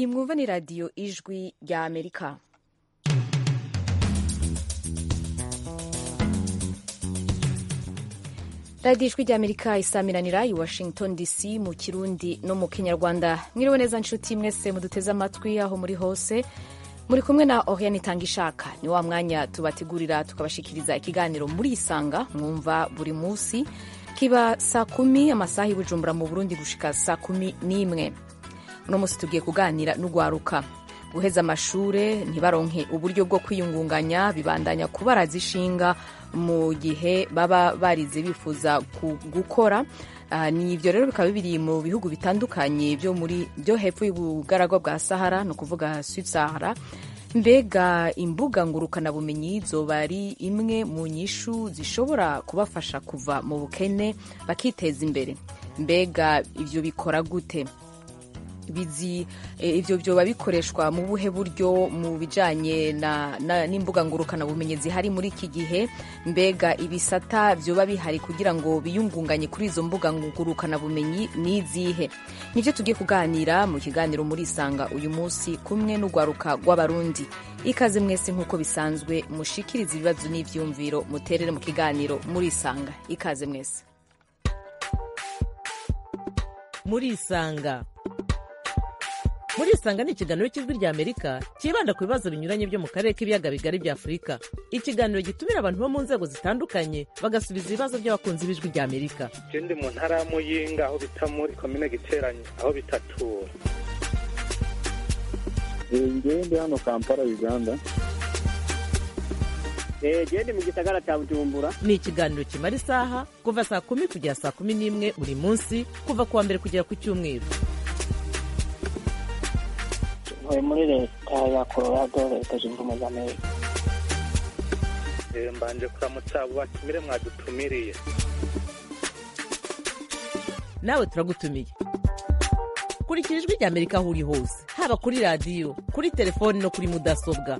iyi mwumva ni radiyo ijwi rya amerika radiyo ijwi rya amerika isamiranira i washington dc mu kirundi no mu kinyarwanda mwiriwe neza nshuti mwese muduteze amatwi aho muri hose muri kumwe na oriane itanga ishaka ni wa mwanya tubategurira tukabashikiriza ikiganiro muri isanga mwumva buri munsi kiba saa kumi amasaha y'ubujumbura mu burundi gushika saa kumi n'imwe uno munsi tugiye kuganira n'ugwaruka guheza amashure ntibaronke uburyo bwo kwiyungunganya bibandanya kubaraza ishinga mu gihe baba barize bifuza gukora Uh, ni ivyo rero bikaba biri mu bihugu bitandukanye byo muri byo hepfo y'ubugaragwa bwa sahara ni ukuvuga sud sahara mbega imbuga ngurukana bumenyi zoba ari imwe mu nyishu zishobora kubafasha kuva mu bukene bakiteza imbere mbega ivyo bikora gute bizi ivyo vyoba bikoreshwa mu buhe buryo mu bijanye n'imbuga ngurukana bumenyi zihari muri iki gihe mbega ibisata vyoba bihari kugira ngo biyungunganye kuri izo mbuga ngurukana bumenyi n'izihe nivyo tugiye kuganira mu kiganiro muri isanga uyu munsi kumwe n'ugwaruka rw'abarundi ikaze mwese nk'uko bisanzwe mushikiriza ibibazo n'ivyumviro muterere mu kiganiro muri isanga ikaze mwese muri isanga muri isanga ni ikiganiro cy'ijwi rya amerika cyibanda ku bibazo binyuranye byo mu karere k'ibiyaga bigari bya afurika ikiganiro gitumira abantu bo mu nzego zitandukanye bagasubiza ibibazo by'abakunzi b'ijwi rya amerika je ndi mu ntara ya muyinga aho bita muri komine giteranye aho bitatura ngewe ndi hano kampala uganda gende mu gisagara cya bujumbura ni ikiganiro kimara isaha kuva saa kumi kugera saa kumi n'imwe buri munsi kuva ku wa mbere kugera ku cyumweru ntuye muri leta ya colorado leta zunze ubumwe za amerika mbanje kuramutsa abo batumire mwadutumiriye nawe turagutumiye kurikira ijwi rya amerika aho uri hose haba kuri radiyo kuri telefoni no kuri mudasobwa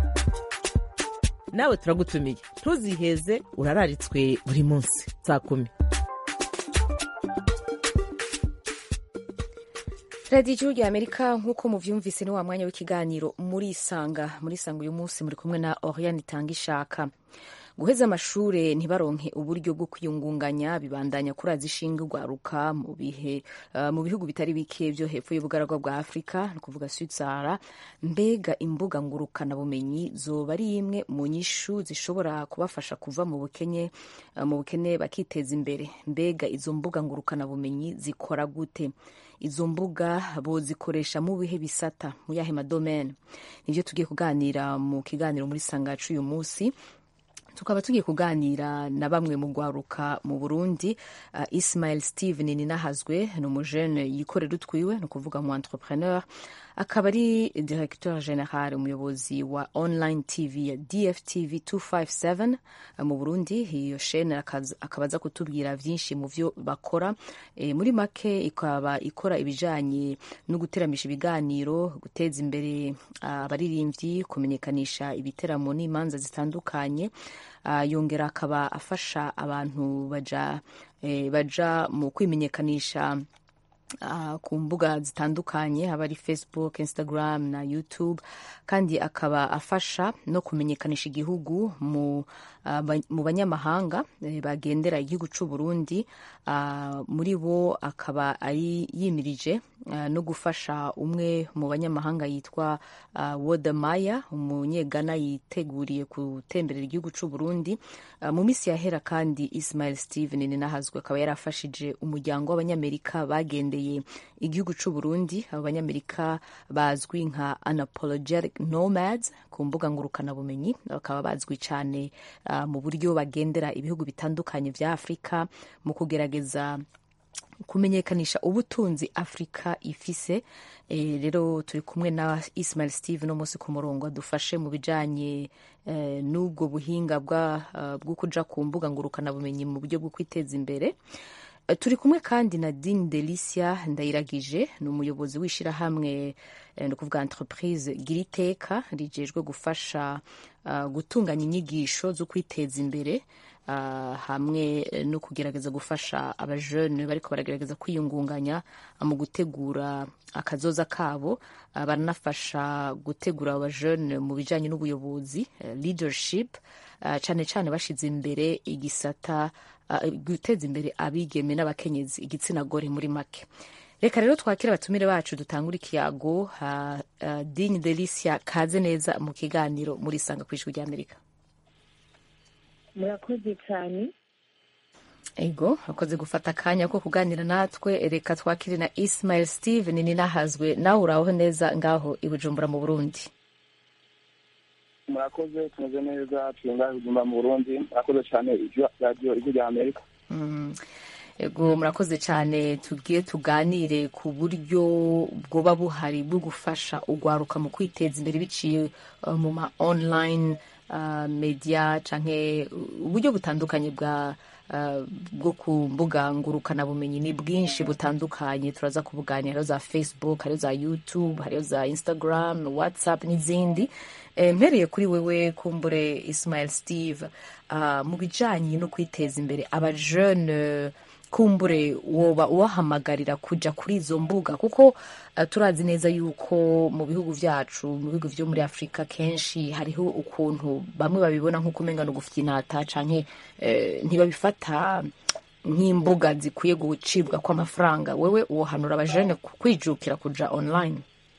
nawe turagutumiye ntuziheze urararitswe buri munsi saa kumi radiyo igihugu ya amerika nk'uko muvyumvise ni wa mwanya w'ikiganiro muri isanga muri isanga uyu munsi muri kumwe na oriane itanga ishaka guheza amashure ntibaronke uburyo bwo kwiyungunganya bibandanya kuraza ishinga ugwaruka mu bihe uh, mu bihugu bitari bike byo hepfo y'ubugaragwa bwa afurika ni ukuvuga sud sahara mbega imbuga ngurukana bumenyi zoba ari imwe mu nyishu zishobora kubafasha kuva mu bukene uh, mu bukene bakiteza imbere mbega izo mbuga ngurukana bumenyi zikora gute izo mbuga bozikoresha mu bihe bisata mu yahe madomene nivyo tugiye kuganira mu kiganiro muri sangacu uyu munsi tukaba tugiye kuganira na bamwe mu gwaruka mu burundi uh, ismail steven ninahazwe ni umujene yikorera utwiwe ni ukuvuga mu entrepreneur akaba ari directeur general umuyobozi wa online tv ya dftv 257 uh, mu burundi iyo shene akaba aza kutubwira vyinshi mu vyo bakora e, muri make ikaba ikora ibijanye no guteramisha ibiganiro guteza imbere abaririmbyi uh, kumenyekanisha ibiteramo n'imanza zitandukanye uh, yongera akaba afasha abantu baja, eh, baja mu kwimenyekanisha Uh, ku mbuga zitandukanye haba ari facebook instagram na youtube kandi akaba afasha no kumenyekanisha igihugu mu, uh, ba, mu banyamahanga eh, bagendera igihugu c'u Burundi uh, muri bo akaba ari yimirije no gufasha umwe mu banyamahanga yitwa Wodemaya umunyegana yiteguriye gutemberera igihugu c'u Burundi mu misi yahera kandi Ismail Steven ninahazwe akaba yarafashije umuryango w'abanyamerika bagendeye igihugu c'u Burundi abo banyamerika bazwi nka unapologetic nomads ku mbuga ngurukana bumenyi bakaba bazwi cyane uh, mu buryo bagendera ibihugu bitandukanye vya Afrika mu kugerageza kumenyekanisha ubutunzi afurika ifise e, rero turi kumwe na ismail steve no munsi ku murongo adufashe mu bijanye e, n'ubwo buhinga bwo uh, kuja ku mbuga ngurukana bumenyi mu buryo bwo kwiteza imbere turi kumwe kandi na Dine Delicia Ndayiragije ni umuyobozi w'ishirahamwe ni ukuvuga entreprise Giriteka rijejwe gufasha uh, gutunganya inyigisho zo kwiteza imbere uh, hamwe no kugerageza gufasha abajene bariko baragerageza kwiyungunganya mu gutegura akazoza kabo uh, baranafasha gutegura abajene mu bijanye n'ubuyobozi uh, leadership uh, cane cane bashize imbere igisata uh, guteza imbere abigeme n'abakenyezi igitsina gore muri make reka rero twakire abatumire bacu dutangura ikiyago uh, uh, digne delicia kaze neza mu kiganiro muri sanga ku ijwi ry'amerika murakoze cyane ego akoze gufata akanya ko kuganira natwe reka twakire na ismail steven ninahazwe nawe uraho neza ngaho i bujumbura mu burundi murakoze tumeze neza turi ngaho bujumbura mu burundi murakoze cyane radiyo ijwi rya amerika mm. ego murakoze cyane tugiye tuganire ku buryo bwoba buhari bwo gufasha ugwaruka mu kwiteza imbere biciye uh, mu ma online uh, media canke uburyo butandukanye bwa uh, bwo ku mbuga ngurukanabumenyi ni bwinshi butandukanye turaza kubuganira hariho za facebook hariho za youtube hariho za instagram whatsapp n'izindi e, mpereye kuri wewe kumbure ismail steve uh, mu bijanye no kwiteza imbere abajeune kumbure woba ubahamagarira kuja kuri izo mbuga kuko uh, turazi neza yuko mu bihugu vyacu mu bihugu vyo muri afurika kenshi hariho ukuntu bamwe babibona nk'uko umenga no gufyinata canke eh, ntibabifata nk'imbuga zikwiye gucibwa kw'amafaranga wewe wohanura abajene kwijukira kuja online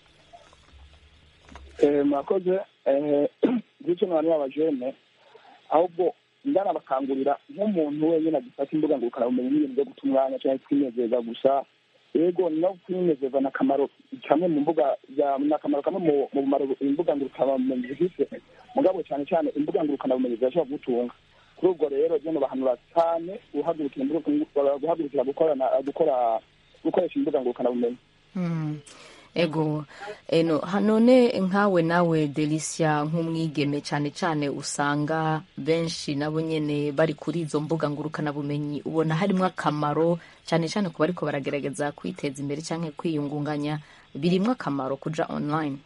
murakoze ngicyo nabantu b'abajene ahubwo ndanabakangurira nk'umuntu wenyine agifata imbuga ngurukanabumenyi n'ibintu byo guta umwanya cyangwa kwinezeza gusa yego no kwinezeza ni akamaro kamwe mu mbuga ni akamaro kamwe mu bumaro imbuga ngurukanabumenyi zifite mugabo cyane cyane imbuga ngurukanabumenyi zirashobora kugutunga kuri ubwo rero byo bahanura cyane guhagurukira gukorana gukora gukoresha imbuga ngurukanabumenyi ego eno none nkawe nawe delicia nk'umwigeme cyane cyane usanga benshi nabo nyene bari kuri izo mbuga ngurukanabumenyi ubona harimo akamaro cyane cyane ku bariko baragerageza kwiteza imbere cyangwa kwiyungunganya birimwo akamaro kuja online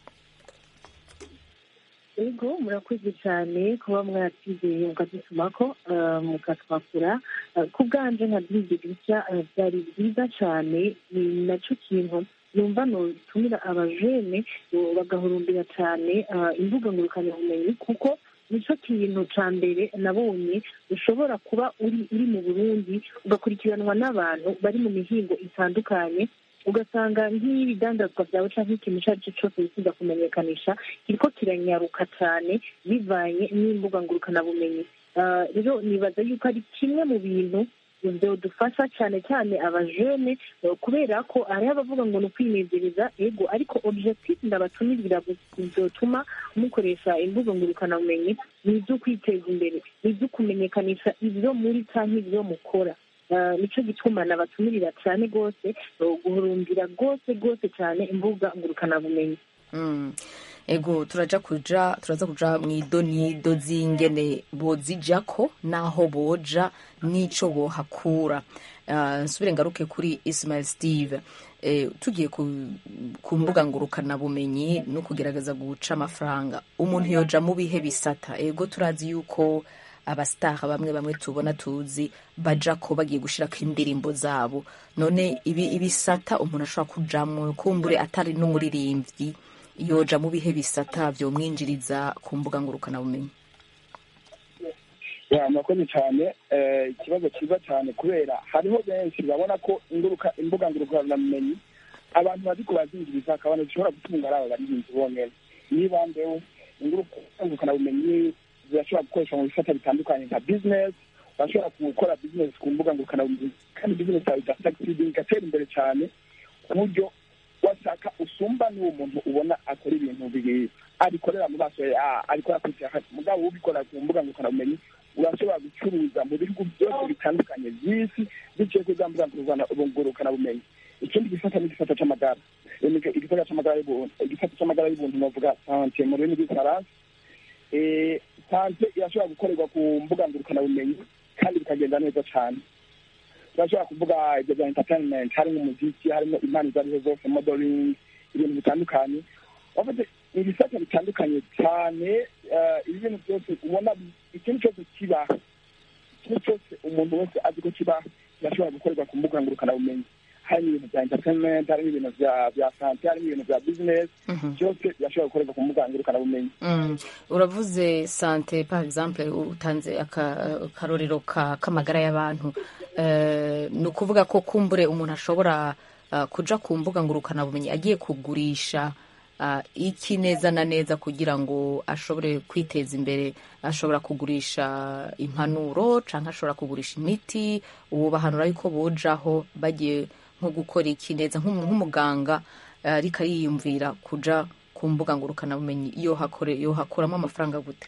ego murakoze cyane kuba mwatwizeye mukadutumako mukatwakura ku bwanje nka diridirishya byari byiza cyane ni nacyo kintu numva nutumira abajene bagahurumbira cyane imbuga ngurukanabumenyi kuko nicyo kintu cya mbere nabonye ushobora kuba uri uri mu burundi ugakurikiranwa n'abantu bari mu mihingo itandukanye ugasanga nk'ibidandazwa byawe cyangwa ikintu icyo ari cyo cyose wifuza kumenyekanisha kiriko kiranyaruka cyane bivanye n'imbuga ngurukanabumenyi rero nibaza yuko ari kimwe mu bintu dufasha cyane cyane abajene kubera ko hariho abavuga ngo ni ukwinezereza ego ariko objectif ndabatumirira bizotuma mukoresha imbuga ngurukanabumenyi ni ibyo kwiteza imbere ni ibyo kumenyekanisha ibyo muri cyangwa ibyo mukora nicyo gituma nabatumirira cyane rwose guhurumbira rwose rwose cyane imbuga ngurukanabumenyi ego turaja kuja turaza kuja mu idonido z'ingene bozijako n'aho boja n'ico bohakura uh, nsubire ngaruke kuri ismail steve eh, tugiye ku, ku mbuga ngurukanabumenyi no kugerageza guca amafaranga umuntu yoja mu bihe bisata ego turazi yuko abasitaha bamwe bamwe tubona tuzi baja ko bagiye gushirako indirimbo zabo none ibi ibisata umuntu ashobora kujamwo kumbure atari n'umuririmbyi yoja mu bihe bisata vyomwinjiriza ku mbuga ngurukanabumenyi murakoze cyane ikibazo cyiza cyane kubera hariho benshi babona ko imbuga ngurukanabumenyi abantu baziko bazinjiriza akabona zishobora gutunga ari abo baririnzi bonyene niba mbeho imbuga ngurukanabumenyi zirashobora gukoreshwa mu bisata bitandukanye nka business bashobora gukora business ku mbuga ngurukanabumenyi kandi business yawe igasakisidinga igatera imbere cyane ku buryo washaka usumba n'uwo muntu ubona akora ibintu bibiri abikorera mu maso ariko yakurikira mugabo ubikora ku mbuga ngurukanabumenyi urashobora gucuruza mu bihugu byose bitandukanye by'isi biciye kuri za mbuga ngurukanabumenyi ikindi gisata ni igisata cy'amagara igisata cy'amagara y'ubuntu igisata cy'amagara y'ubuntu navuga sante mu rurimi rw'igifaransa sante irashobora gukorerwa ku mbuga ngurukanabumenyi kandi bikagenda neza cyane turashobora kuvuga ibyo bya entertainment harimo umuziki harimo impano izo arizo zose modeling ibintu bitandukanye ni ibisata bitandukanye cyane eh, ibi bintu byose ubona bi- ikintu cyose kibaho ikintu cyose umuntu wese azi ko kibaho kirashobora gukorerwa ku mbuga ngurukanabumenyi harimo ibintu bya entertainment harimo ibintu bya bya sante harimo ibintu bya business byose birashobora gukorerwa ku mbuga ngurukanabumenyi Mm. uravuze sante par exemple utanze aka- akarorero ka- k'amagara y'abantu Eh, ni ukuvuga ko kumbure umuntu ashobora ah, kuja ku mbuga ngurukanabumenyi agiye kugurisha ah, iki neza na neza kugira ngo ashobore kwiteza imbere ashobora kugurisha impanuro cyangwa ashobora kugurisha imiti ubu bahanura yuko bojaho bagiye nko gukora iki neza nk'umu- nk'umuganga eh, ariko yiyumvira kuja ku mbuga ngurukanabumenyi iyo hakore iyo hakuramo amafaranga gute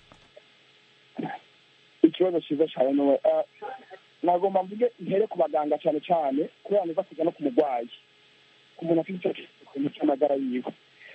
ikibazo cyiza cyane ni we eh, nagomba mvuge intere ku baganga cyane cyane kubera niva kujya no ku murwayi ku muntu afite icyo kintu cy'amagara yiwe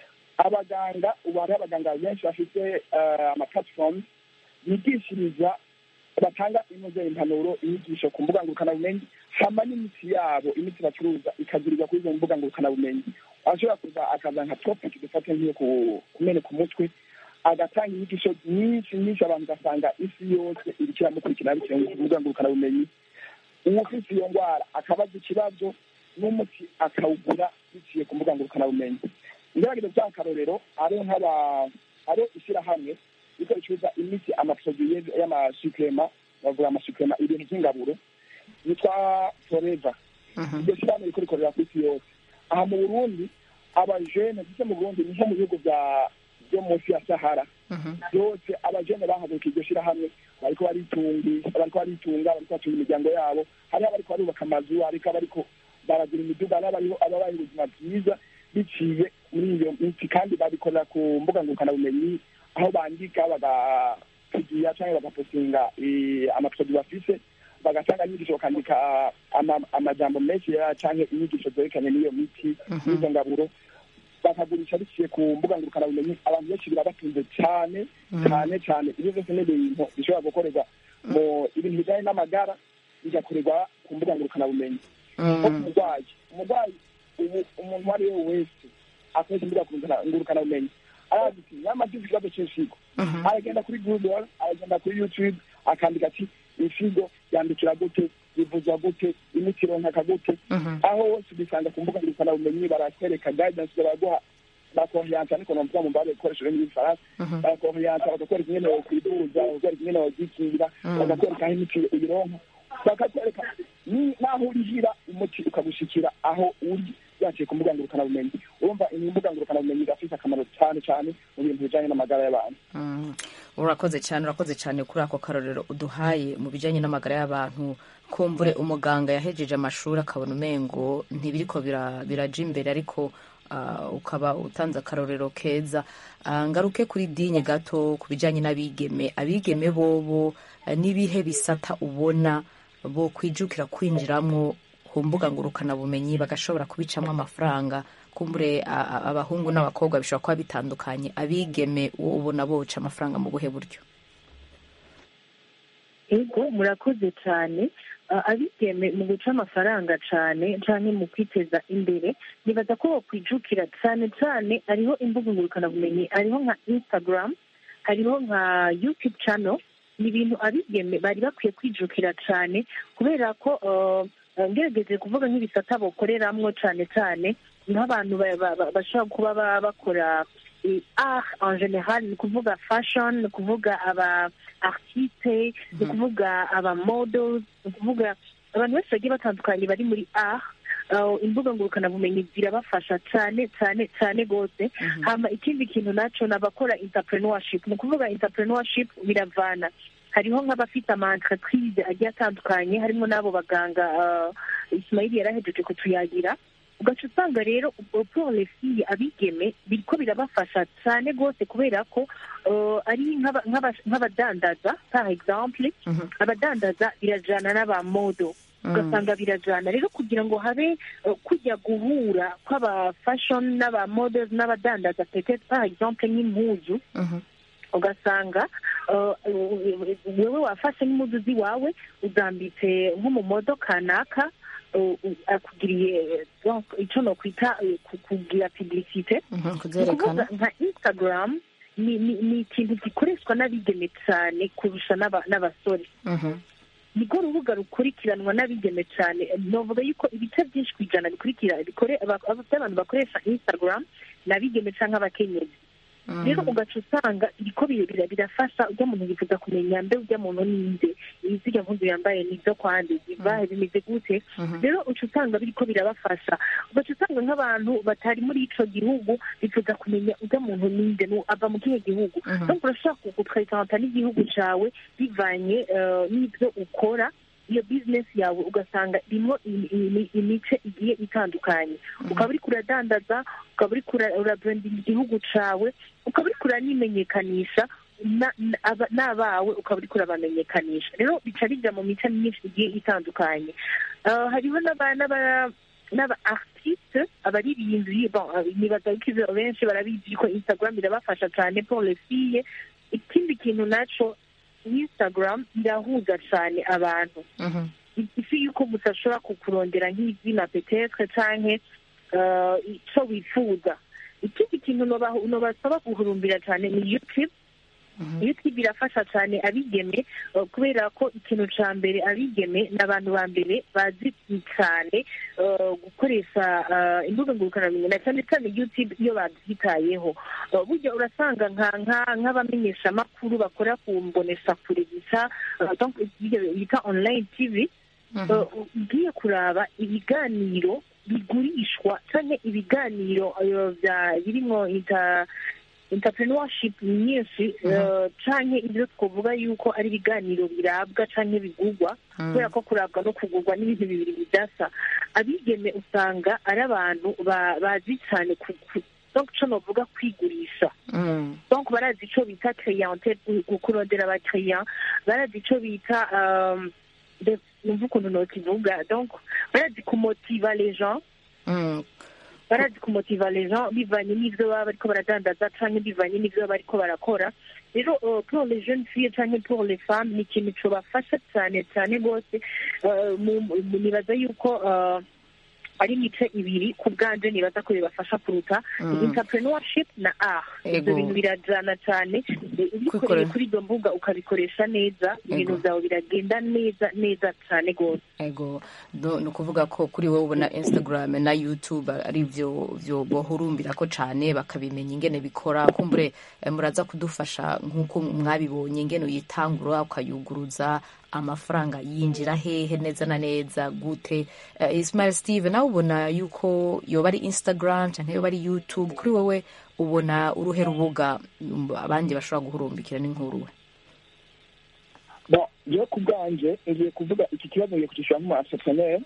abaganga ubu hariho abaganga benshi bafite eh, ama platform bigishiriza batanga inoze impanuro inyigisho ku mbuga ngurukanabumenyi hama n'imiti yabo imiti bacuruza ikagurirwa kuri izo mbuga ngurukanabumenyi ashobora kuza akaza nka topic dufate nk'iyo ku- kumeneka umutwe agatanga inyigisho nyinshi nyinshi abantu ugasanga isi yose iriko iramukurikirana bitewe ku mbuga ngurukanabumenyi uwufise iyo ndwara akabaza ikibazo n'umuti akawugura biciye ku mbuga ngurukanabumenyi ngerageza bya akarorero ariho nk'aba ariho ishyirahamwe riko ricuruza imiti amaproduye y'amasukrema bavuga amasukrema ibintu by'ingaburo yitwa foreva iryo shyirahamwe riko rikorera ku isi yose aha mu burundi abajene ndetse mu burundi ni nko mu bihugu bya byo munsi ya sahara byose abajene bahaguruka iryo shyirahamwe bariko baritungisha bariko baritunga bariko batunga imiryango yabo hariho abariko barubaka amazu hariko abariko baragira imiduga hariho abariho ababaye ubuzima bwiza biciye muri iyo miti kandi babikorera ku mbuga ngurukanabumenyi aho bandika bagapigiya cyangwa bagapostinga eh, amaproduit bafise bagatanga inyigisho bakandika ama- amajambo menshi ya canke inyigisho zerekanye n'iyo miti n'izo ngaburo bakagurisha biciye ku mbuga ngurukanabumenyi abantu benshi birabatunze cyane cyane cyane ibyo byose ni ibintu bishobora gukorerwa mu ibintu bijyanye n'amagara bigakorerwa ku mbuga ngurukanabumenyi nko ku murwayi umurwayi ubu umuntu uwo ari we wese akoresha imbuga ngurukana- ngurukanabumenyi arazi ati nyamara mfite ikibazo cy'insigo aragenda kuri google aragenda kuri youtube akandika ati insigo yandikira gute bivuzwa gute imiti ironkaka gute aho hose ubisanga ku mbuga ngurukanabumenyi barakwereka guidance baraguha bakohiyansa ariko novuga mu mbare ibikoresho byo mu gifaransa bakohiyansa bakakwereka ingene wokwivuza bakakwereka ingene wogikingira bakakwereka aho imiti uyironka bakakwereka ni- n'aho urihira umuti ukagushikira aho uri yaciye ku mbuga ngurukanabumenyi urumva imbuga ngurukanabumenyi irafite akamaro cyane cyane mu bintu bijanye n'amagara y'abantu Mm. urakoze cyane urakoze cyane kuri ako karorero uduhaye mu bijyanye n'amagara y'abantu kumbure umuganga yahejeje amashuri akabona umengo ntibiriko bira- biraja imbere ariko ah, ukaba utanze akarorero keza Ah, ngaruke kuri dinye gato ku bijyanye n'abigeme abigeme bobo eh, n'ibihe bisata ubona bo kwijukira kwinjiramo ku mbuga ngurukanabumenyi bagashobora kubicamo amafaranga kumbure a- a- abahungu n'abakobwa bishobora kuba bitandukanye abigeme uwo ubona boca amafaranga mu buhe buryo ego murakoze cyane Ah, abigeme mu guca amafaranga cyane cyane mu kwiteza imbere nibaza ko bakwijukira cyane cyane hariho imbuga ngurukanabumenyi hariho nka instagram hariho nka youtube channel ni ibintu abigeme bari bakwiye kwijukira cyane kubera ko ah, ngerageje kuvuga nk'ibisata bakoreramwo cyane cyane nk'abantu ba- ba- ba- bashobora kuba ba- bakora eh, art en general ni ukuvuga fashion ni ukuvuga aba artiste ni ukuvuga aba models ni ukuvuga abantu benshi bagiye batandukanye bari muri art uh, imbuga ngurukanabumenyi zirabafasha cyane cyane cyane rwose hama ikindi kintu naco ni abakora entrepreneurship ni ukuvuga entrepreneurship biravana hariho nk'abafite ama entreprise agiye atandukanye harimo n'abo baganga uh, ismaili yarahejeje kutuyagira ugaca usanga rero pour les filles abigeme biriko birabafasha cyane rwose kubera ko uh, ari nk'aba- nk'aba- nk'abadandaza par exemple abadandaza birajana n'abamodo ugasanga birajana rero kugira ngo habe uh, kujya guhura kw'aba fashion n'abamodels n'abadandaza peut-être par exemple nk'impuzu ugasanga uh, wewe wafashe n'impuzu z'iwawe uzambitse nko mu modo kanaka uh, uh, akugiriye donc icyo nokwita uh, ku- kugira publicite Mhm, ni kuzerekana ukuvuga nka instagram ni ni ni ikintu gikoreshwa n'abigeme cyane kurusha n'aba- n'abasore Mhm, nirwo rubuga rukurikiranwa n'abigeme cyane novuga yuko ibice byinshi ku ijana bikurikira bikore aba- aba- by'abantu bakoresha instagram ni abigeme cyangwa abakenyezi mhm. rero ugaca usanga biriko bira- bira- birafasha ujya muntu yifuza kumenya mbe ujya muntu ninde izirya mpuzu yambaye nizo kwande ziva bimeze gute Mhm. rero uca usanga biriko birabafasha ugaca usanga nk'abantu batari muri ico gihugu bifuza kumenya ujya muntu ninde nu- ava mu kihe gihugu Mhm. donc urashaka gupresenta n'igihugu cawe bivanye eh, n'ivyo ukora iyo bizinesi yawe ugasanga irimo imi- imi- imice igiye itandukanye ukaba uriko uradandaza ukaba uriko ura- urabrandinga igihugu cawe ukaba uriko uranimenyekanisha na- na- aba- n'abawe ukaba uriko urabamenyekanisha rero bica bija mu mice myinshi igiye itandukanye Eh, hariho n'aba- n'aba- n'aba artiste abaririmbyi bon eh, nibaza ko ivyo benshi barabizi ko instagram irabafasha cyane pour les filles ikindi kintu naco instagram irahuza cyane abantu Mhm. ifi yuko mudashobora kukurondera nk'izina petetre canke eh, ico wifuza ikindi kintu noba- nobasaba guhurumbira cyane ni youtube Mhm. youtube irafasha cyane abigeme eh, kubera ko ikintu ca mbere abigeme ni abantu ba mbere bazi cyane eh, gukoresha eh, imbuga ngurukanabumenyi na cyane cyane youtube iyo babyitayeho Eh, burya urasanga nka nka- nk'abamenyeshamakuru bakora ku mboneshakure gusa eh, donc ibyo bita online tv Mhm. Uh, ugiye kuraba ibiganiro bigurishwa canke ibiganiro uh, vya birimwo inter entrepreneurship nyinshi uh, canke ivyo twovuga yuko ari ibiganiro birabwa canke bigurwa Mhm. kubera ko kurabwa no kugurwa n'ibintu bibiri bidasa abigeme usanga ari abantu ba- bazi cane ku- ku- donc ico novuga kwigurisha Mhm. donc barazi ico bita clientele gu- kurondera abakiriya barazi ico bita um, de- numva ukuntu nokivuga donc barazi kumotiva les gens Mhm. barazi kumotiva les gens bivanye n'ivyo baba bariko baradandaza canke bivanye n'ivyo baba bariko barakora rero uh, pour les jeunes filles canke pour les femmes ni ikintu cobafasha cane cane rwose uh, mu- mu- nibaza yuko uh, ari imice ibiri ku bwanje nibaza ko bibafasha kuruta Mm. entrepreneurship na art Ego. ibyo bintu birajana cyane ubikoreye Kwikorera. kuri izo mbuga ukabikoresha neza ibintu Ego. byawe biragenda neza neza cyane rwose ego no- ni ukuvuga ko kuri wowe ubona instagram na youtube ari byo byo bohurumbira ko cyane bakabimenya ingene bikora kumbure eh, muraza kudufasha nk'uko mwabibonye ingene uyitangura ukayuguruza amafaranga yinjira hehe neza na neza gute Eh, ismail steve nawe ubona yuko yoba ari instagram cyangwa yoba ari youtube kuri wowe ubona uruhe rubuga um, abandi bashobora guhurumbikira n'inkuru we bon jewe ku bwanje ngiye kuvuga iki kibazo ngiye kucishyura nk'umu entrepreneur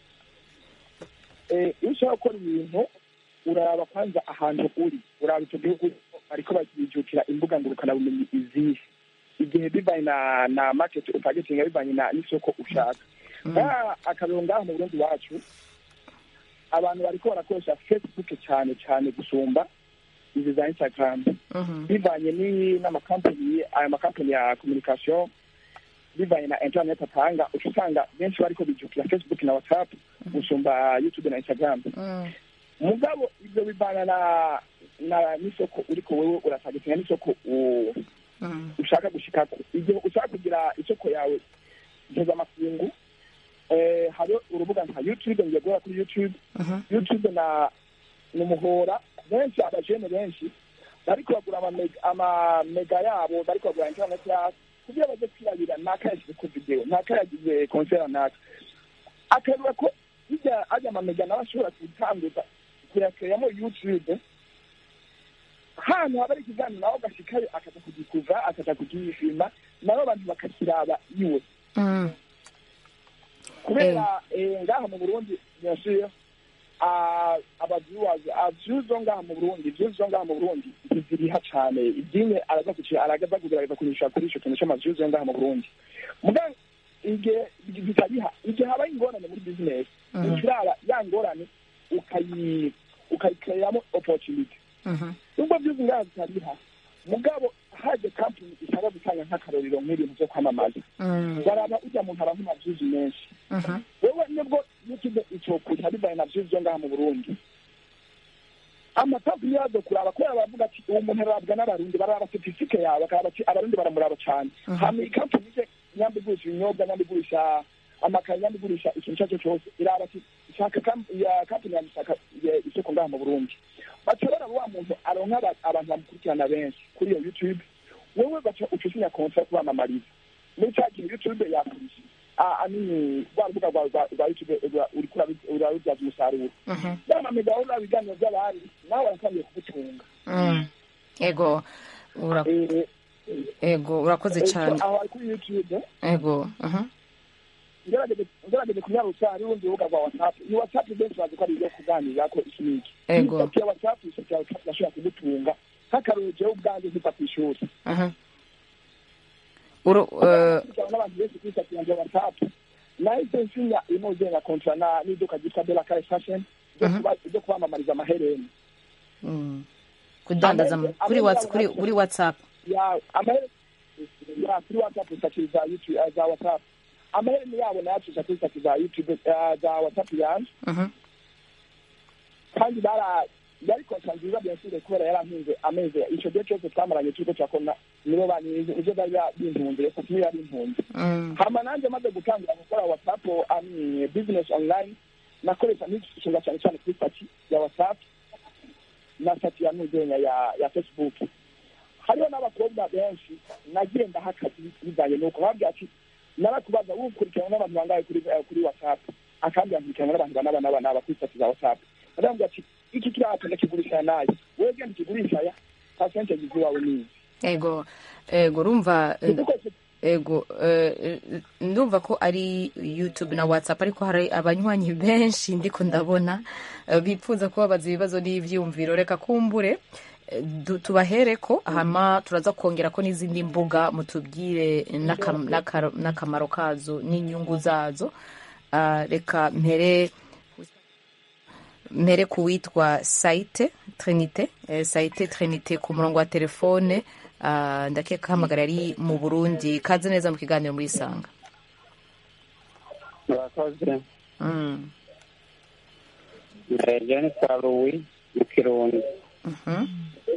Eh, iyo ushaka gukora ibintu uraba kwanza ahantu uri uraba icyo gihugu ariko bakijukira imbuga ngurukanabumenyi izihe igihe bivanye na na market utargetinga bivanye na n'isoko ushaka nka akarero ngaho mu burundi wacu abantu bariko barakoresha facebook cyane cyane gusumba izi za instagram Mhm. bivanye ni- n'amakampani aya makampani ya communication bivanye na internet atanga uca usanga benshi bariko bijukira facebook na whatsapp gusumba youtube na instagram Mm. mugabo ibyo bivana na na n'isoko uriko wewe uratagetinga n'isoko u- Mm. ushaka gushikako igihe ushaka kugira isoko yawe mpuzamakungu eh, hariho urubuga nka youtube ngiye guhera kuri youtube Mhm. youtube na ni umuhora benshi abajene benshi bariko bagura amamega amamega yabo bariko bagura internet yabo kugira baze kwirabira naka yashyize ku video naka yagize concert naka akarura ko bijya ajya amamega nawe ashobora gutanguza kuyakeramo youtube hantu haba ari ikiganiro nawe agashikayo akaza kugikuva akaza kugifilma nabo abantu bakakiraba iwe Mm. kubera eh, ngaha mu burundi bien sûr ah, abaviewers views zo ngaha mu burundi views zo ngaha mu burundi ntiziriha cane idini araza kuci aragaza kugerageza kunyisha kuri ico kintu c'amaviews yo ngaha mu burundi muga igihe bitariha igihe habaye ingorane muri business Mhm. ukiraba ya ngorane ukayi ukayikereamo opportunity Mhm. nubwo views ngaha zitariha mugabo haje kampani ishaka gutanga nk'akarorero nk'ibintu byo kwamamaza Mm. baraba ujya muntu aba nk'amavyuzi menshi Mhm. wewe nibwo youtube icokuta bivaye na vyuzi vyo ngaha mu burundi amakampani yazo kuraba kubera baravuga ati uwo muntu arabwa n'abarundi baraba statisitike yawe bakaraba ati abarundi baramuraba cane Mhm. hama ikampani ije nyamba igurisha ibinyobwa nyamba igurisha amakaye nyamba igurisha ikintu ico ari cyo cose iraba ati ishaka kam- ya kampani yanjye ishaka ya- isoko ngaha mu burundi baca baraba wa muntu aronka aba- abantu bamukurikirana benshi kuri iyo youtube wewe baca uca usinya kontra yo kubamamariza muri cya gihe youtube yakurisha amini rwa rubuga rwa rwa- rwa youtube rwa- uriko urabi- urabibyaza umusaruro Mhm. yamamiga uraba ibiganiro by'abandi nawe waratangiye kugutunga Mm. ego ura- Eh, ego urakoze eh, cyane aho ari kuri youtube ego Mhm. ngerageze ngerageze kunyarutsa hari urundi rubuga rwa whatsapp ni whatsapp benshi bazi ko ari ibyo kuganirako iki n'iki Ego. Isoko ya whatsapp isoko ya whatsapp irashobora kugutunga nk'akarorero jewe ubwanjye nkiva ku ishuri Mhm. Uru- eh, kugira n'abantu benshi kuri sitati yanjye ya whatsapp nahise nsinya inoze na kontra na n'iduka ryitwa bela kare fashion ryo Mhm. kuba- ryo kwamamariza amahereni mm. kudandaza mu- Amahera- kuri amahera whats- kuri yacu- kuri whatsapp ya amahereni ya kuri whatsapp sitati za youtube eh, za whatsapp amahereni yabo nayacisha kuri sitati za youtube eh, za whatsapp yanjye Mhm. kandi bara yari kontra nziza byasire kubera yarantunze amezi ico gihe cyose twamaranye turiko turakona nibo banize ivyo bari bintunze reka niyo yari impunzi Mm. hama nanjye maze gutangira gukora whatsapp ami business online nakoresha n'igishinga cyane cyane kuri sitati ya whatsapp na sitati ya nuzenya ya ya facebook hariho n'abakobwa benshi nagiye ndaha akazi bijanye nuko babwira ati narakubaza wukurikirana n'abantu bangahe kuri eh, kuri whatsapp akambwira nkurikirana n'abantu banaba naba naba kuri sitati za whatsapp narambwira ati iki kirata ndakigurisha naye wewe genda ukigurisha ya percentage ziwawe nizi ego ego urumva eh, dukoreshe ego eh, ndumva ko ari youtube na whatsapp ariko hari abanywanyi benshi ndiko ndabona eh, bipfuza kubabaza ibibazo n'ivyumviro reka kumbure eh, du- tubahereko hama turaza kongera ko n'izindi mbuga mutubwire n'akam- n'akaro- n'akamaro kazo n'inyungu zazo Ah, reka mpere mpere ku witwa saite trinite eh, saite trinite ku murongo wa telefone ah, ndakeka hamagara ari mu burundi kaze neza mu kiganiro muri isanga murakoze Mm, jenisa louis mu kirundi mhm,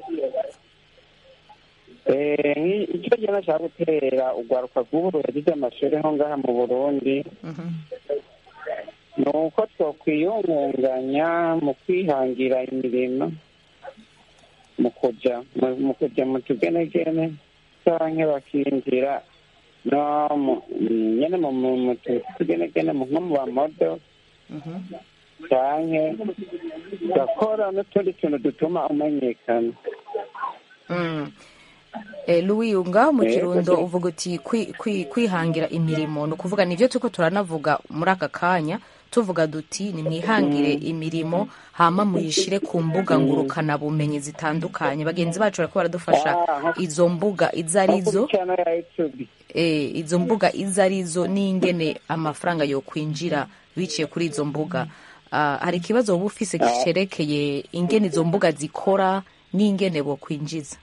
Eh, nki- icyo gihe nashaka gutera urwaruka rw'ubu yagize amashuri nko ngaha mu burundi mhm, ni uko twakwiyungunganya mu kwihangira imirimo mu kuja mu- mu kuja mu tugenegene canke bakinjira no mu- nyene mu mu- mu tu- tugenegene mu- nko mu bamodo mhm. canke gakora n'utundi tuntu dutuma umenyekana Mm. Eh, Louis ngaho mu Eh, kirundo kasi- uvuga uti kwi- kwi- kwihangira imirimo ni ukuvuga nivyo turiko turanavuga muri aka kanya tuvuga duti nimwihangire imirimo hama muyishire ku mbuga ngurukana bumenyi zitandukanye bagenzi bacu bariko baradufasha Ah, izo mbuga izo arizo chano ya youtube eh, izo mbuga izo arizo n'ingene amafaranga yo kwinjira biciye kuri izo mbuga Ah, hari ikibazo woba ufise cerekeye ingene izo mbuga zikora n'ingene bo kwinjiza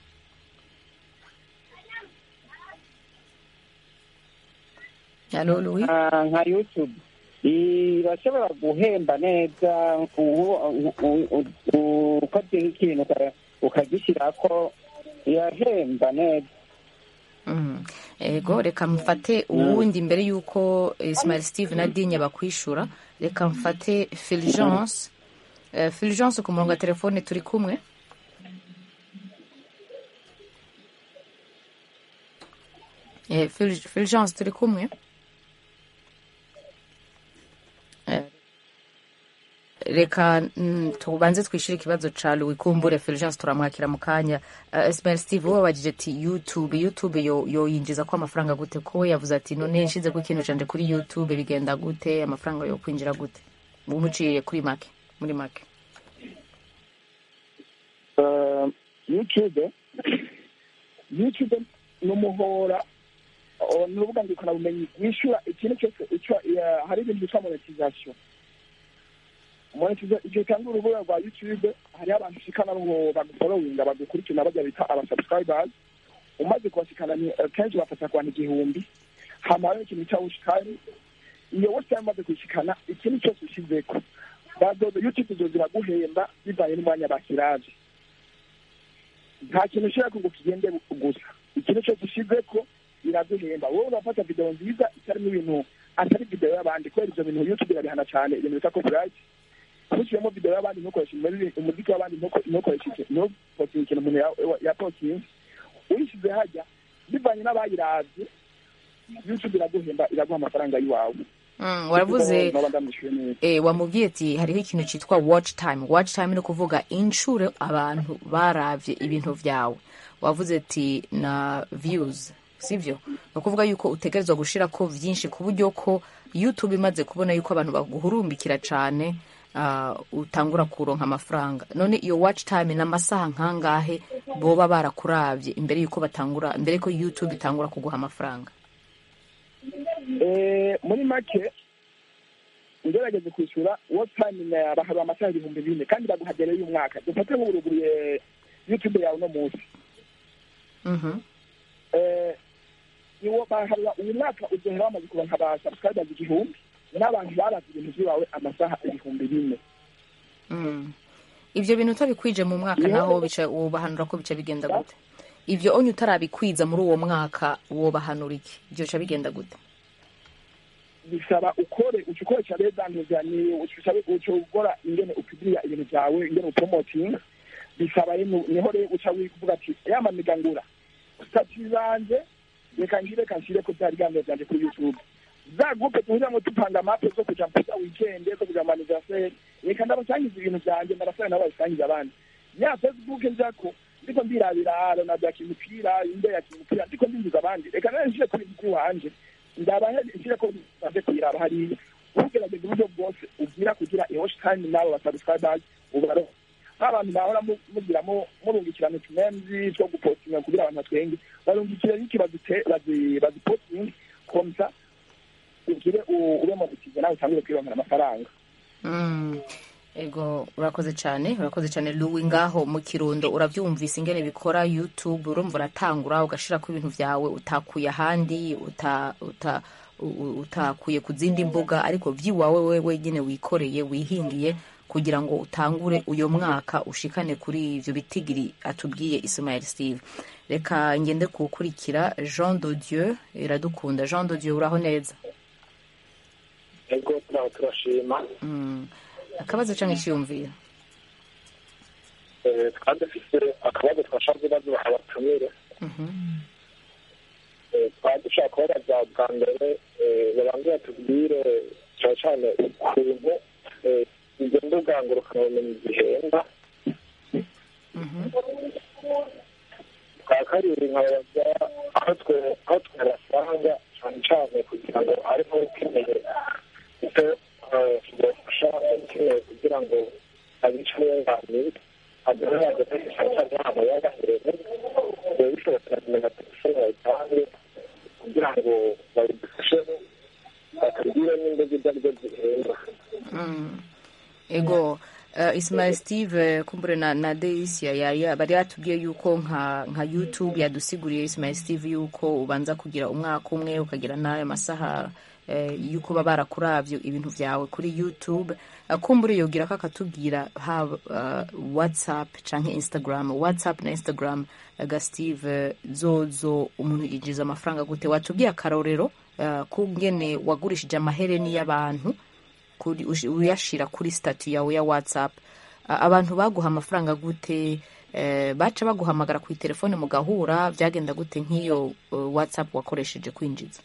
Hello, Louis? Ah, nka youtube irashobora guhemba neza u- u- u- u- ukoze nk'ikintu uka- ukagishyirako irahemba neza Mm. ego reka mfate uwundi mbere y'uko ismail steve na dinya bakwishura reka mfate fulgence Eh, fulgence ku murongo wa telefone turi kumwe Eh, Ful- fulgence turi kumwe Eh, reka mm, tubanze twishyure ikibazo ca louis kumbure fulgence turamwakira mu kanya uh, ismail steve wowe wabajije ati youtube youtube yo yoyinjiza ko amafaranga gute ko we yavuze ati none nshize ko ikintu canje kuri youtube bigenda gute amafaranga yo kwinjira gute umuciye kuri make muri make Eh, youtube youtube ni umuhora oh, ni urubuga ngurukanabumenyi wishyura ikintu cyose icyo eh, hari ibintu byitwa monetization monetize igihe utanga urubuga rwa youtube hariho abantu ushikana ngo bagufolowinga bagukurikirana bajya bita abasubscribers umaze kubashikana ni eh, kenshi bafata ku bantu igihumbi hama hariho ikintu cya watch time iyo watch time umaze kuyishikana ikintu cyose ushizeko bazoza youtube zo ziraguhemba bivanye n'umwanya basiraje nta kintu ushaka ngo kigende gusa ikintu cyose ushizeko iraguhemba wowe urafata video nziza itarimo ibintu atari video y'abandi kubera ivyo bintu youtube irabihana cyane ibintu bita copyright ntushyiremo video y'abandi ntukoreshe umuziki umuziki w'abandi ntuko- ntukoreshe iki- ntupostinge ikintu umuntu ya- yapostinze uyishyize hajya bivanye n'abayiravye youtube iraguhemba iraguha amafaranga y'iwawe Mm, waravuze Noba ndamwishuye neza eh, wamubwiye ati hariho ikintu cyitwa watch time watch time ni ukuvuga inshuro abantu baravye ibintu vyawe wavuze ati na views sivyo ni ukuvuga yuko utegerezwa gushirako vyinshi ku buryo ko youtube imaze kubona yuko abantu baguhurumbikira cane uh, utangura kuronka amafaranga none iyo watch time ni amasaha nkangahe boba barakuravye imbere yuko batangura mbere ko youtube itangura kuguha amafaranga Eh, muri make ngerageze kwishyura what time na- baharuye amasaha ibihumbi bine kandi baguha mbere y'umwaka dufate nk'uburuguruye youtube yawe uno munsi Mhm. Eh, iwo baharura uyu mwaka uzohera bamaze kuronka ba subscribers igihumbi n'abantu baravye ibintu vyiwawe amasaha ibihumbi bine Mm. ivyo bintu utabikwije mu mwaka Niho- naho bica wobahanura ko bica bigenda gute ivyo onye utarabikwiza muri uwo mwaka wobahanura iki ivyo bica bigenda gute bisaba ukore uca ukoresha redantuza ni uca uca ukora ingene upibiriya ibintu vyawe ingene upromotinga bisaba rero niho rero uca wivuga ati yamamigangura stati zanje reka nshire reka nshire ko vya biganiro vyanje kuri youtube za gupe tuhuriramo dupanga mape zo kuja mpuza weekend zo kuja mu anniversaire reka ndabasangiza ibintu vyanje ndabasaba nabo babisangiza abandi ya facebook njako ndiko mbirabira ronaldo yakina umupira inde yakina umupira ndiko mbinjiza abandi reka nawe nshire kuri mukuru wanje ndabahe nshire ko baze kuyiraba hariya ugerageza uburyo bwose ubwira kugira iwash time n'abo basubscribers ubaro nk'abantu bahora mu- mugiramo murungikirana utumemzi two gupostinga kugira abantu batwenge barungikire n'iki bazite- bazi- bazipostinge komsa ugire u- ube monetize nawe utangire kwironkera amafaranga Mm. ego urakoze cyane urakoze cyane luwi ngaho mu kirundo urabyumvise ingene bikora youtube urumva uratangura ugashirako ibintu vyawe utakuye ahandi uta, uta, u- u- utakuye ku zindi mbuga ariko vyiwawe we wenyine wikoreye wihingiye kugira ngo utangure uyo mwaka ushikane kuri ivyo bitigiri atubwiye Ismail Steve reka ngende kuwukurikira Jean de Dieu iradukunda Jean de Dieu uraho neza ego turaho turashima mm. akabazo canke iciyumviro Eh, twari dufise akabazo twashaka kubaza abatumire Mhm. Eh, twari dushaka kubabaza bwa mbere eh, babanze batubwire cyane cyane ukuntu eh, izo mbuga ngurukanabumenyi zihenda Mhm. twa kabiri nkababaza aho twe aho twabasanga cyane cyane kugira ngo ariho ukeneye icyo tubafasha ukeneye kugira ngo abice yunganire agere ageze cyane cyane ahantu yagahereye biba bishobotse kumenya telefone yatanze kugira ngo babidufashe batubwire n'imbuga ibyo ari byo zihenda Mm. ego uh, Ismail Steve kumbure na, na Deisia yari bari yatubwiye yuko nka nka YouTube yadusiguriye Ismail Steve yuko ubanza kugira umwaka umwe ukagira n'ayo masaha eh, yuko baba barakuravye ibintu vyawe kuri YouTube uh, kumbure yogira ko akatubwira haba uh, WhatsApp canke Instagram WhatsApp na Instagram uh, ga Steve eh, zozo umuntu yinjiza amafaranga gute watubwiye akarorero uh, kungene wagurishije amahereni y'abantu kuri ush- uyashira kuri stati yawe ya whatsapp A- abantu baguha amafaranga gute eh, baca baguhamagara ku telefone mugahura byagenda gute nk'iyo uh, whatsapp wakoresheje kwinjiza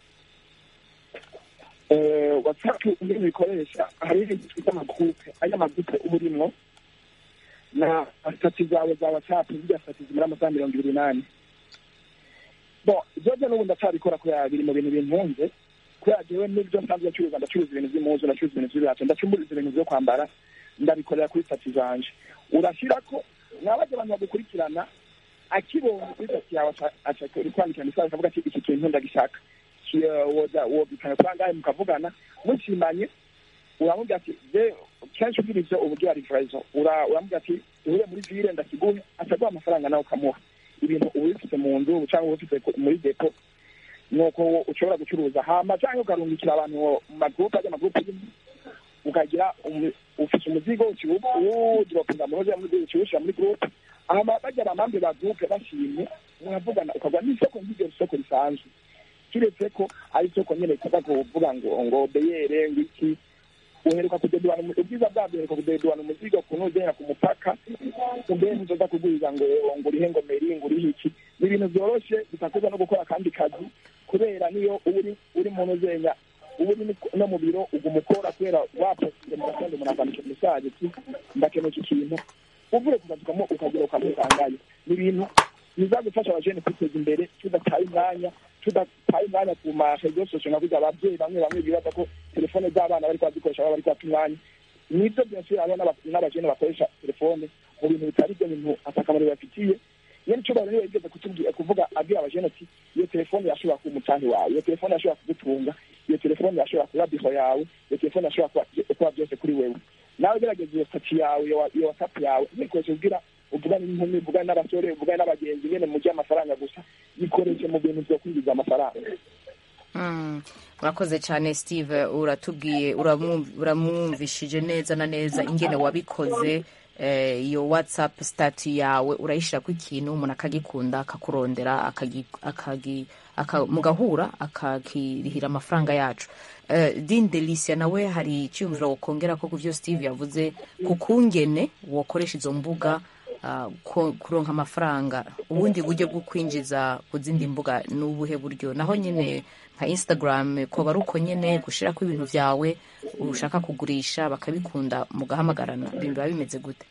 Eh, whatsapp ingene bikoresha hari ibintu twita amagurupe aya magurupe uba urimwo na stati zawe za whatsapp zirya stati zimara amasaha mirongo ibiri n'ane bo ibyo n'ubu ndacyabikora kubera biri mu bintu bintunze kubera jewe n'ibyo nsanzwe ncuruza ndacuruza ibintu by'impuzu ndacuruza ibintu by'ibirato ndacumburiza ibintu byo kwambara ndabikorera kuri stati zanje urashyirako mwabaje abantu bagukurikirana akibonye kuri stati yawe aca- aca uri kwandikira isaha akavuga ati iki kintu ndagishaka wobikana kuri angahe mukavugana mushimanye uramubwira ati je kenshi ugira ivyo uba ugira rivurayizo uramubwira ati duhure muri vile ndakiguhe ataguha amafaranga nawe ukamuha ibintu uba ubifite mu nzu cyangwa uba ubifite ku- muri depo nuko ushobora gucuruza hama cyangwa ukarungikira abantu mu magurupe ajya amagurupe y'imwe ukagira umu- ufite umuzigo uwudoropinga mu hoze muri ukiwushyira muri gurupe hama bajya abamambe ba gurupe bashimye muravugana ukagura n'isoko nk'iryo soko risanzwe kiretse ko ari isoko nyine ritaza kuvuga ngo ngo beyere ngo iki uheruka kudedwana umu- ubwiza bwabyo uheruka kudedwana umuzigo ku ntuzera ku mupaka umbe ntuzoza kuguriza ngo ngo urihe ngo meri ngo urihe iki ni ibintu byoroshye bitakuza no gukora akandi kazi kubera niyo uba uri uri mu ntuzenya uba uri no mu biro uguma ukora kubera waposite mu gatondo umuntu akandika mesaje ati ndakeneye iki kintu uvuye ku kazi ukamo ukagera ukamusangayo ni ibintu bizagufasha abajene kwiteza imbere tudataye umwanya tudataye umwanya ku marezo sosiyo nka kurya ababyeyi bamwe bamwe bibaza ko telefone z'abana bari bazikoresha baba bari kwata umwanya nibyo byinshi hariho n'aba- n'abajene bakoresha telefone mu bintu bitari byo bintu atakamaro bibafitiye iyo nico bari yigeze kutubwira kuvuga abwira abajene ati iyo telefone yashobora kuba umucanyi wawe iyo telefone yashobora kugutunga iyo telefone yashobora kuba biho yawe iyo telefone yashobora kuba- kuba byose kuri wewe nawe gerageza iyo sati yawe iyo wa- iyo whatsapp yawe ntikoreshe kugira uvugane n'inkumi uvugane n'abasore uvugane n'abagenzi nyene mujye amafaranga gusa yikoreshe mu bintu vyo kwinjiza amafaranga Mm, urakoze cyane steve uratubwiye uramwumv- uramwumvishije neza na neza ingene wabikoze eh, iyo whatsapp stati yawe urayishyirako ikintu umuntu akagikunda akakurondera akagi, akagi, aka, mugahura akakirihira amafaranga yacu eh, din delicia nawe hari icyumviro wokongera ko ku byo steve yavuze ku kungene wokoresha izo mbuga ah, ko- kuronka amafaranga ubundi buryo bwo kwinjiza ku zindi mbuga ni ubuhe buryo naho nyine nka instagram koba ari uko nyine gushyirako ibintu byawe ushaka kugurisha bakabikunda mugahamagarana biba bimeze gute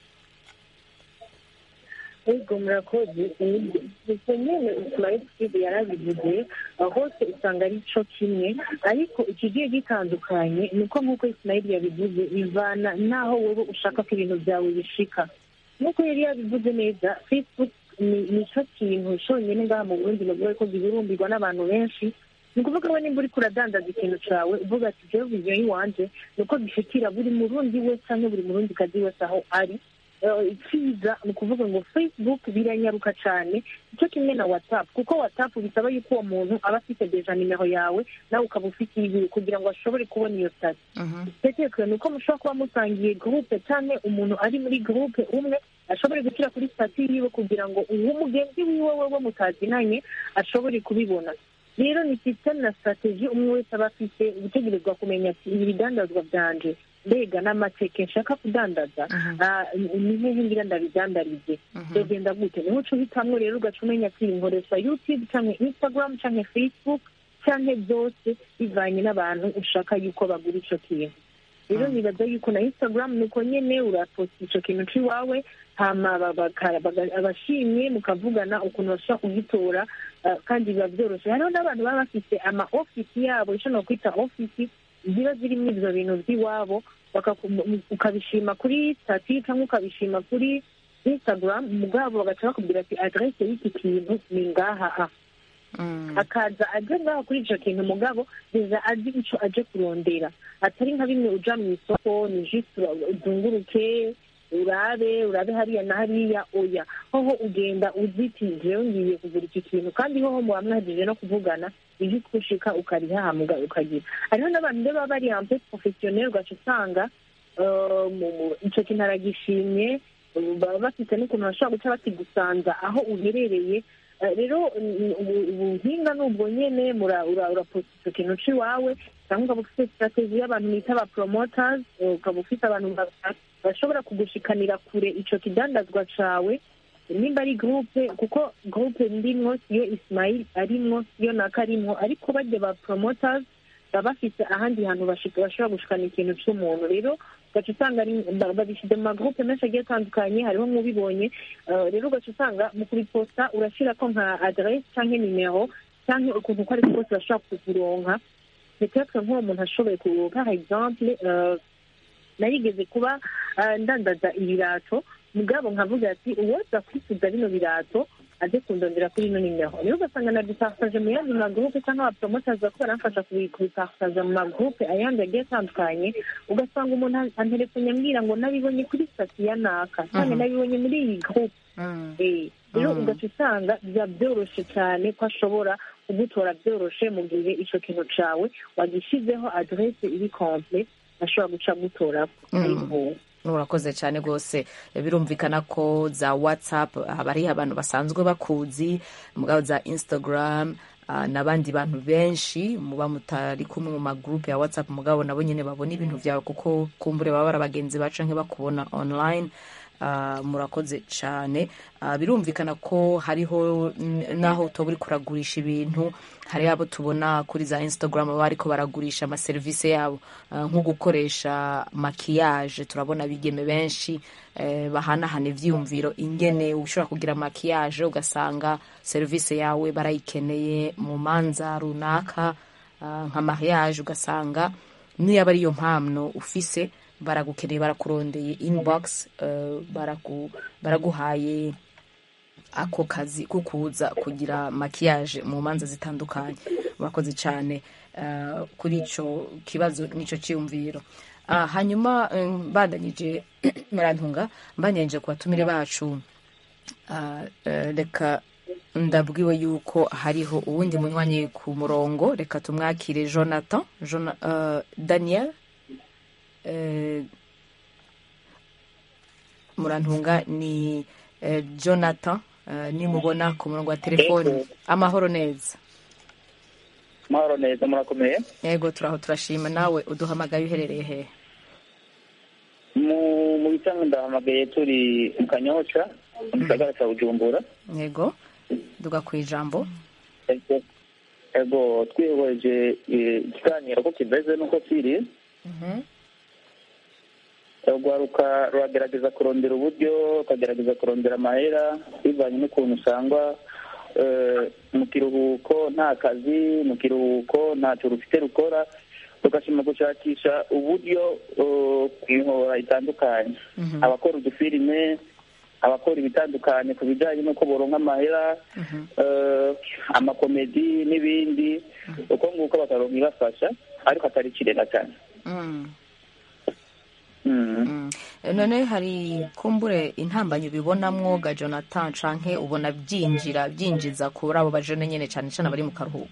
ubwo murakoze gusa nyine ismail steve yarabivuze aho hose usanga ari cyo kimwe ariko ikigiye gitandukanye ni uko nk'uko ismail yabivuze bivana n'aho wowe ushaka ko ibintu byawe bishika nk'uko yari yabivuze neza facebook ni ni cyo kintu cyonyine ngaha mu burundi bavuga ko gihurumbirwa n'abantu benshi ni ukuvuga we nimba uriko uradandaza ikintu cawe uvuga ati jewe viziyo y'iwanje ni uko gishikira buri murundi wese canke buri murundi kazi wese aho ari Eh, icyiza ni ukuvuga ngo facebook biranyaruka cyane icyo kimwe na whatsapp kuko whatsapp bisaba yuko uwo muntu aba afite deja nimero yawe nawe ukaba ufite iyiwe kugira ngo ashobore kubona iyo sitati itegeko ni uko mushobora kuba musangiye gurupe cyangwa umuntu ari muri gurupe umwe ashobore gushyira kuri sitati yiwe kugira ngo uwo mugenzi wiwe wewe mutazinanye ashobore kubibona rero ni sisiteme na sitrategi umwe wese aba afite gutegerezwa kumenya ati ibi bidandazwa byanje mbega n'amateke nshaka kudandaza ah, ni hehe ngira ndabidandarize byogenda gute niho uca uhitamwo rero ugaca umenya ati nkoresha youtube cyangwa instagram cyangwa facebook cyangwa byose bivanye n'abantu ushaka yuko bagura ico kintu rero nibaza yuko na instagram nuko nyene uraposta ico kintu c'iwawe hama ba- baka- baga- abashimye mukavugana ukuntu bashobora kugitora ah, kandi biba byoroshe hariho n'abantu baba bafite ama ofisi yabo ico nokwita ofisi ziba zirimo ivyo bintu vy'iwabo bakaku- mu- ukabishima kuri stati cyangwa ukabishima kuri instagram mugabo bagaca bakubwira ati adresse y'iki kintu ni ngaha aha akaza aje ngaho kuri ico kintu mugabo biza azi ico aje kurondera atari nka bimwe uja mu isoko ni juste ura- uzunguruke urabe urabe hariya na hariya oya hoho ugenda uziti jewe ngiye kugura iki kintu kandi hoho muba mwahejije no kuvugana ivyo ukushika ukarihahamuga ukagira hariho n'abantu rero baba bari ampe professionnel ugaca usanga eh, mu- mu- ico kintu aragishimye baba bafite n'ukuntu bashobora guca bakigusanza aho uherereye Eh, rero mm, ubu- ubuhinga ni ubwo nyene mura- ura- uraposta ico kintu c'iwawe cyangwa ukaba ufite strategy y'abantu bita aba promoters eh, ukaba ufite abantu ba- bashobora kugushikanira kure ico kidandazwa cawe nimba ari groupe kuko groupe ndimwo siyo ismail arimwo siyo naka arimwo ariko barya ba promoters baba bafite ahandi hantu bashika- bashobora gushikana ikintu c'umuntu rero ugaca usanga ari- ba- babishyize mu magroupe menshi agiye atandukanye hariho nk'ubibonye Eh, rero ugaca usanga mu kubiposta urashirako nka adresse canke nimero canke ukuntu uko ariko kose bashobora kukuronka peut-être nk'uwo muntu ashoboye ku par exemple eh, narigeze kuba eh, ndandaza ibirato mugabo nkavuga ati uwoza kwifuza bino birato aze kundondera kuri ino nimero rero ugasanga na dupartaje mu yandi magurupe cyangwa abapromoters bako baramfasha kubi- kubipartaja mu magurupe ayandi agiye atandukanye ugasanga umuntu antelefone ambwira ngo nabibonye kuri sitati ya naka cyane Mhm. nabibonye muri iyi gurupe Mm. Eh, rero Mm. ugaca usanga biba byoroshe cyane ko ashobora kugutora byoroshe mu gihe icyo kintu cawe wagishyizeho aderese iri komple ashobora guca agutora Mm. ariko urakoze cyane rwose birumvikana ko za whatsapp haba hariho abantu basanzwe bakuzi mugabo za instagram ah, n'abandi bantu benshi muba mutari kumwe mu magurupe ya whatsapp mugabo nabo nyine babona ibintu byawe kuko kumbure baba bari abagenzi baca nk'ibakubona online Ah, murakoze cyane Ah, birumvikana ko hariho n- n'aho utoba uri kuragurisha ibintu hari abo tubona kuri za instagram baba ariko baragurisha amaserivisi yabo Ah, nko gukoresha makiyaje turabona abigeme benshi eh, bahanahana ivyiyumviro ingene ushobora kugira makiyaje ugasanga serivisi yawe barayikeneye mu manza runaka ah, nka mariage ugasanga niyaba ariyo mpamno ufise baragukeneye barakurondeye inbox eh, baragu, baraguhaye ako kazi ko kuza kugira makiyaje mu manza zitandukanye murakoze cyane eh, kuri icyo kibazo n'icyo cyiyumviro Ah, hanyuma eh, mbandanyije murantunga mbandanyije ku batumire bacu Ah, eh, reka ndabwiwe yuko hariho uwundi munywanyi ku murongo reka tumwakire jonathan Jona, eh, daniel eh, murantunga ni eh, jonathan eh, nimubona ku murongo wa telefoni Yego. amahoro neza mahoro neza murakomeye yego turaho turashima nawe uduhamagaye uherereye hehe mu mu bitanga ndahamagaye turi mu kanyosha mu gisagara cya bujumbura yego duga ku ijambo Ego- ego twihweje eh, ikiganiro ko kimeze n'uko kiri Mhm. urwaruka ruragerageza kurondera uburyo rukagerageza kurondera amahera bivanye n'ukuntu usanga eh, mu kiruhuko nta kazi mu kiruhuko ntacyo rufite rukora rugashima gushakisha uburyo eh, ku mihora itandukanye Mhm. abakora udufilime abakora ibitandukanye ku bijyanye n'uko boronka amahera Mhm. eh, amakomedi n'ibindi uko nguko bakaronka ibafasha ariko atari kirera cyane Mm. Mm. Mm. none hari kumbure intambanyi ubibonamwo ga jonathan canke ubona byinjira byinjiza kuri abo bajene nyene cane cane bari mu karuhuko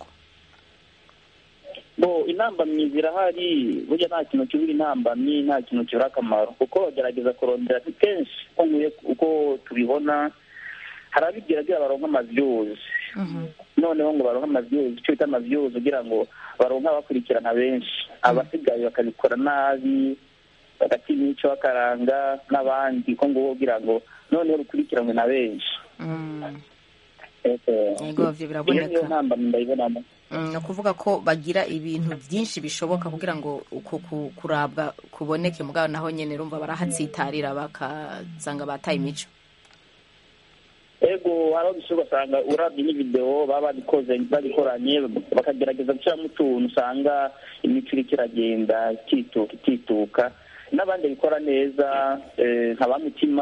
bo intambamyi zirahari burya nta kintu kibura intambamyi nta kintu kibura akamaro kuko bagerageza kurondera kenshi uko nkwiye uko tubibona hari abigira baronka amavyuzi noneho ngo baronke amavyuzi icyo bita amavyuzi kugira ngo baronke abakurikirana benshi abasigaye bakabikora nabi bagatinya icyo bakaranga n'abandi ko ngo kugira ngo noneho rukurikiranwe na benshi Mm. Ego. Ego, ivyo biraboneka. iyo niyo ntambamyi ndayibonamo Mm, ni ukuvuga ko bagira ibintu byinshi bishoboka kugira ngo uku ku- kurabwa kuboneke mugabo naho nyene rumva barahatsitarira bakazanga bataye imico ego hari aho dushobora ugasanga urabye n'ividewo baba babikoze babikoranye bakagerageza gushyiramo utuntu usanga imico iriko iragenda ikituka ikituka n'abandi babikora neza eh, nka ba mutima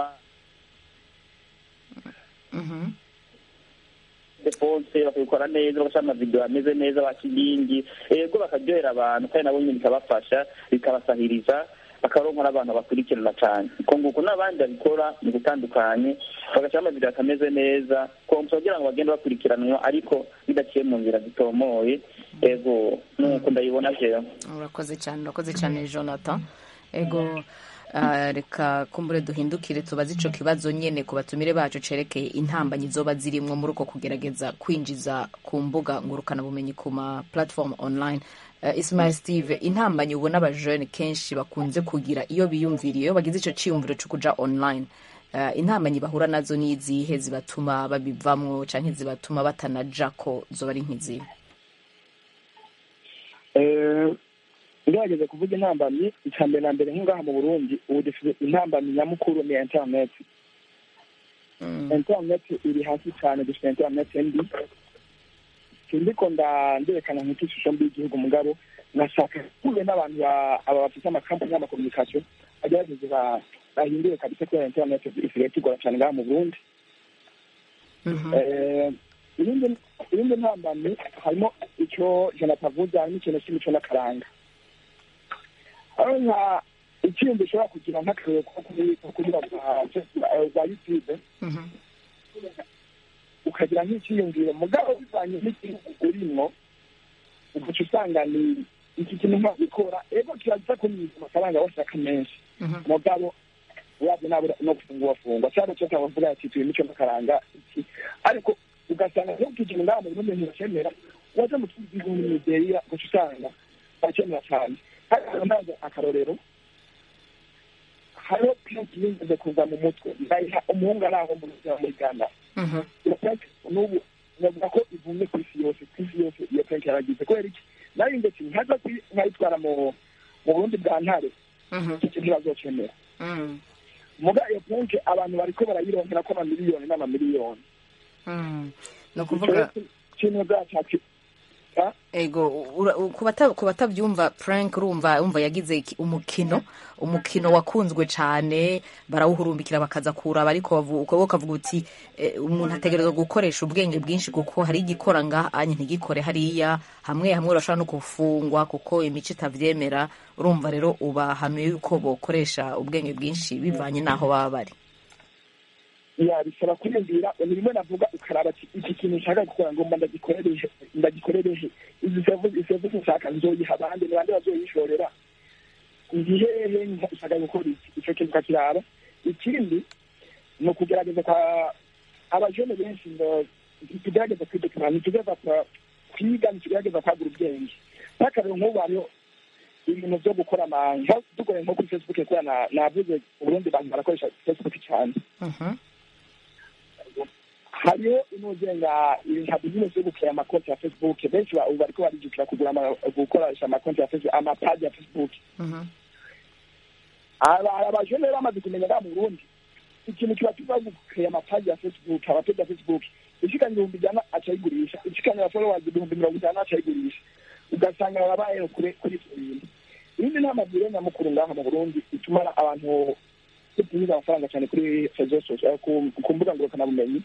Mhm. defonse bakabikora neza bagashyira amavidewo ameze neza bakigingi ego bakaryohera abantu kandi nabo nyine bikabafasha bikabasahiriza bakaronka n'abantu bakurikirana cyane uko nguko n'abandi babikora mu gutandukanye bagashyira amavidewo atameze neza komsa kugira ngo bagende bakurikiranwa ariko bidaciye mu nzira zitomoye ego nuko ndayibona jewe urakoze cyane urakoze cyane jonathan ego ah, reka kumbure duhindukire tubaze ico kibazo nyene ku batumire bacu cerekeye intambanyi zoba zirimwo muri uko kugerageza kwinjiza ku mbuga ngurukanabumenyi ku ma platform online uh, ismail steve intambanyi ubona abajene kenshi bakunze kugira iyo biyumviriye iyo bagize ico ciyumviro co kuja online uh, intambanyi bahura nazo ni izihe zibatuma babivamwo canke zibatuma batanajako zoba ari nk'izihe Eh, ngerageza kuvuga intambamyi icya mbere na mbere nk'ingaha mu burundi ubu dufite intambamyi nyamukuru ni interineti mm. interineti iri hasi cyane dufite interineti mbi sindiko nda nderekana nk'uko ishusho mbi y'igihugu mugabo ngashaka kuhure n'abantu ba- aba bafite amakampani y'amakomunikasiyo bagerageze ba- bahindure kabisa kubera interineti isigaye tugora cyane ngaha mu burundi Mhm. Eh, ibindi ibindi ntambamyi harimo icyo jonathan avuze harimo ikintu cy'imico n'akaranga aho nka ikindi ushobora kugira nk'akarere ko kuri ko kugira za youtube Mhm. ukagira nk'icyiyumviro mugabo bivanye n'igihugu urimo ugaca usanga ni iki kintu nkabikora ego kiraza kunyuza amafaranga washaka menshi Mhm. mugabo wabyo nabura no gufungwa wafungwa cyangwa cyo kabavuga ati tuye imico n'akaranga iki ariko ugasanga no kugira ngaha mu Burundi ntibakemera waje mu tuzi mu Nigeria ugaca usanga bakemera cyane hariho ndanze akarorero hariho pinki yigeze kuza mu mutwe ndayiha umuhungu ari aho mu buzima muri Ghana Mhm. iyo penke n'ubu navuga ko ivumye ku isi yose ku isi yose iyo penke yaragize kubera iki nari ndetse nkaza kuyi- nkayitwara mu mu burundi bwa ntare Mhm. iki kintu bazocemera Mhm. muga iyo penke abantu bariko barayironkera ko amamiliyoni n'amamiliyoni Mhm. ni ukuvuga kintu zacacu ego ura- u- ku bata- ku batabyumva frank urumva umva yagize iki- umukino umukino wakunzwe cyane barawuhurumbikira bakaza kuraba ariko bavu- ukaba ukavuga uti eh, umuntu ategerezwa gukoresha ubwenge bwinshi kuko hari igikora ngaha anye ntigikore hariya hamwe hamwe urashobora no gufungwa kuko imico itabyemera urumva rero ubahanuye yuko bokoresha ubwenge bwinshi bivanye n'aho baba bari ya bisaba kwiyumvira ni bimwe navuga ukaraba ati iki kintu nshaka gukora ngo mba ndagikorereje ndagikorereje izi serivisi serivisi nshaka nzoyiha abandi ni bande bazoyishorera ndi hehe nshaka gukora iki ico kintu ukakiraba ikindi ni ukugerageza kwa abajene benshi ngo ntitugerageza kwidokima ntitugerageza kwa- kwiga ntitugerageza kwagura ubwenge nk'akarero nk'ubu hariho ibintu byo gukora amanga dukoreye nko kuri facebook kubera na- navuze uburundi bantu barakoresha facebook cyane Mhm. hariho inuzenga nka bizinesi yo gukora amakonti ya facebook benshi ba- ubu bariko barijukira kugura ama- gukoresha amakonti ya facebook amapaji ya facebook Mhm. Aba- abajene rero bamaze kumenya ngaha mu burundi ikintu kiba kiva gukaya amapaji ya facebook abapeji ya facebook ishikanye ibihumbi ijana acayigurisha ishikanye abafolowazi ibihumbi mirongo itanu acayigurisha ugasanga barabayeho kuri kuri ivyo bintu ibindi nta mabwire nyamukuru ngaha mu burundi ituma abantu tutumiza amafaranga cyane kuri rezo sosiyo ku ku mbuga ngurukanabumenyi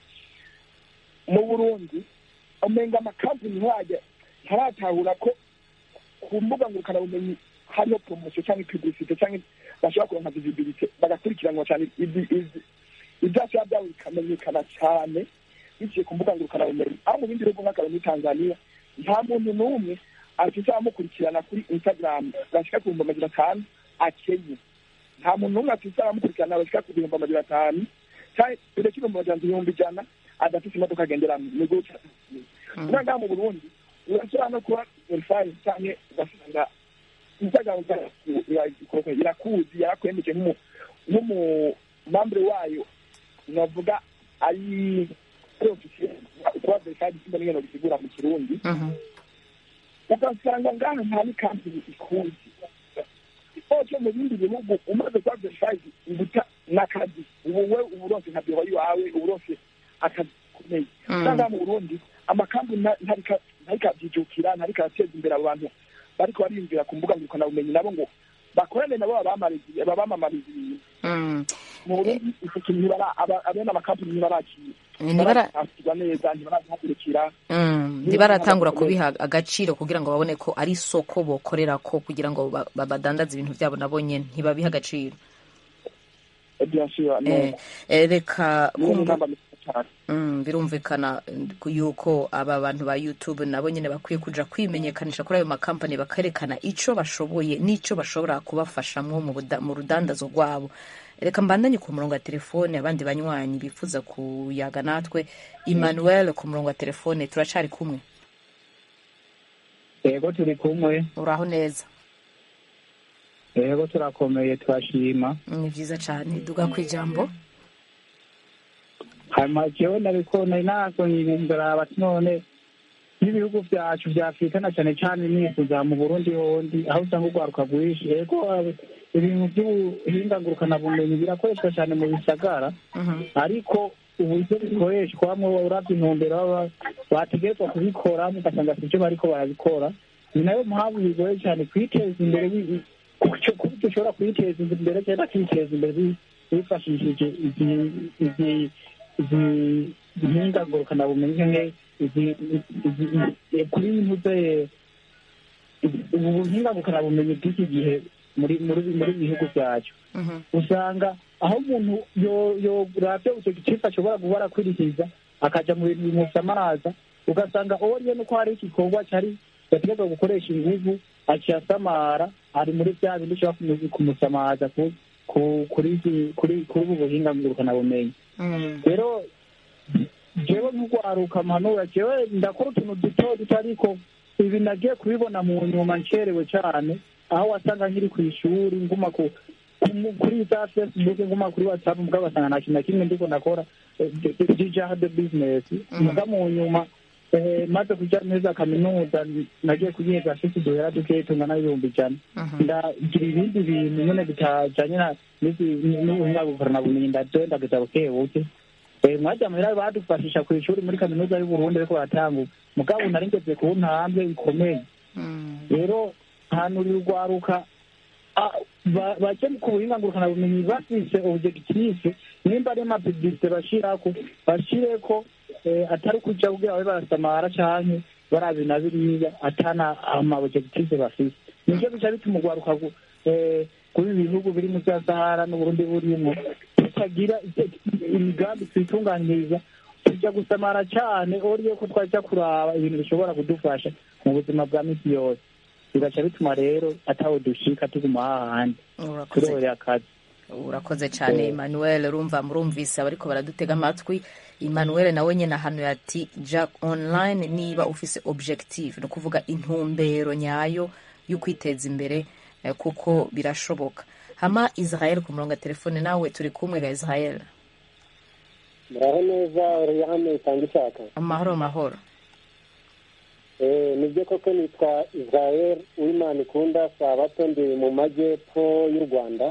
mu burundi umenga amakampani nkajya ntaratahura ko ku mbuga ngurukanabumenyi hariho poromosiyo cyangwa publicite cyangwa bashobora kuronka visibilite bagakurikiranwa cyane ibi- ibi- ibyashya byabo bikamenyekana cyane biciye ku mbuga ngurukanabumenyi aho mu bindi bihugu nk'akararo muri tanzania nta muntu n'umwe afite abamukurikirana kuri instagram bashika ku bihumbi amajana atanu akenye nta muntu n'umwe afite abamukurikirana bashika ku bihumbi amajana atanu cyangwa uretse ibihumbi amajana ibihumbi ijana adafite imodoka agenderamo ni gutya ura ngaha mu burundi urashobora no kuba verifayi cyangwa ugasanga instagram iraku- irakuzi yarakwemeje nk'umu- nk'umumambure wayo navuga ari ari ofisiye kuba verifayi simba n'ingano bisigura mu kirundi Mhm. ugasanga ngaha nta n'ikampani ikuzi oco mu bindi bihugu umaze kuba verifayi ubuta n'akazi ubu we uba uronse nka biro iwawe uba uronse akazi gakomeye Mm. usanga mu burundi amakampani nta- ntarika- ntarikabyijukira ntarikateza imbere abo bantu bariko bariyumvira ku mbuga ngurukanabumenyi nabo ngo bakorane nabo babamamariza babamamariza ibintu Mm. mu burundi ico kintu ntibara- aba- abene amakampani ntibarakira Ntibara- ntibarakirwa neza ntibarazihagurukira Mm, ntibaratangura kubiha agaciro kugira ngo babone ko ari isoko bokorera ko kugira ngo ba- ba- badandaze ibintu byabo nabo nyene ntibabiha agaciro bien sûr Eh, eh, reka niyo kumva- ngamba nziza cyane Mm, birumvikana eh, yuko aba bantu ba youtube nabo nyine bakwiye kuja kwimenyekanisha kuri ayo makampani bakerekana ico bashoboye n'ico bashobora kubafashamwo mu buda- mu rudandazo rwabo reka mbandanye ku murongo wa telefone abandi banywanyi bifuza kuyaga natwe emmanuel ku murongo wa telefone turacari kumwe yego turi kumwe uraho neza yego turakomeye turashima ni vyiza cane duga ku ijambo hanyuma jewe nabiko nari nasonye ndaraba ati none n'ibihugu vyacu vya afurika na cane cane nifuza mu burundi hondi aho usanga urwaruka rwinshi yego eh, ibintu vy'ubuhingangurukanabumenyi birakoreshwa cane mu bisagara Mhm. ariko uburyo bikoreshwamwo uravye intumbero baba bategerezwa kubikoramo ugasanga sivyo bariko barabikora ni nayo mpamvu bigoye cyane kwiteza imbere bi- kuco- kuko dushobora kwiteza imbere cyangwa kwiteza imbere bi- bifashishije izi- izi- izi mpinga ngurukanabumenyi nke izi- izi- izi- kuri ntuze ubu buhinga ngurukanabumenyi bw'iki gihe muri muri muri bihugu byacu usanga aho umuntu yo- yorabye icyo gice ashobora guhora akwirikiza akaja mu bintu bimusamaza ugasanga oriye nuko hari igikorwa cyari yategetswe gukoresha inguvu aciye asamara ari muri bya bindi ushobora kumu- kumusamaza ku- ku- kuri izi- kuri kuri ubu buhinga ngurukanabumenyi rero jewe nk'urwaruka mpanura jewe ndakora utuntu duto duto ariko ibi nagiye kubibona mu nyuma ncerewe cyane aho wasanga nkiri ku ishuri nguma ku ku- kuri za facebook nguma kuri whatsapp mbwa basanga nta kintu na kimwe ndiko ndakora dijaha de business mbwa mu nyuma eh, maze kuja neza kaminuza nagiye kuyiga afite uduhera dukeyi tungana n'ibihumbi ijana ndagira ibindi bintu nyene bitajanye na n'izi- n'ubuhinga bukoranabumenyi ndaje ndageza buke buke Eh, mwajya muhira badufashisha ku ishuri muri kaminuza y'uburundi ariko baratangura mugabo nari ngeze ku ntambwe ikomeye rero hanurira urwaruka ah, ba- baje ku buhinga ngurukanabumenyi bafise objectif nimba ari amapiblisite bashirako bashireko eh, atari kuja kugira babe barasamara canke barabi na biriya atana ama objectif bafise nivyo bica bituma urwaruka gu- eh, kuri ibi bihugu biri mu vya sahara n'uburundi burimo tutagira imigambi twitunganyiriza tujya gusamara cyane oriye ko twajya kuraba ibintu bishobora kudufasha mu buzima bwa misi yose bigaca bituma rero ataho dushika tuguma hahandi urakoze turorera akazi urakoze cyane emmanuel urumva murumvise abariko baradutega amatwi emmanuel nawe nyine ahantu ati jack online niba ufise objective ni ukuvuga intumbero nyayo yo kwiteza imbere eh, kuko birashoboka hama israel ku murongo wa telefone nawe turi kumwe ga israel muraho neza oriyane itanga ishaka amahoro mahoro Eh, nibyo koko nitwa israel uwimana ikunda sabato ndi mu majyepfo y'u rwanda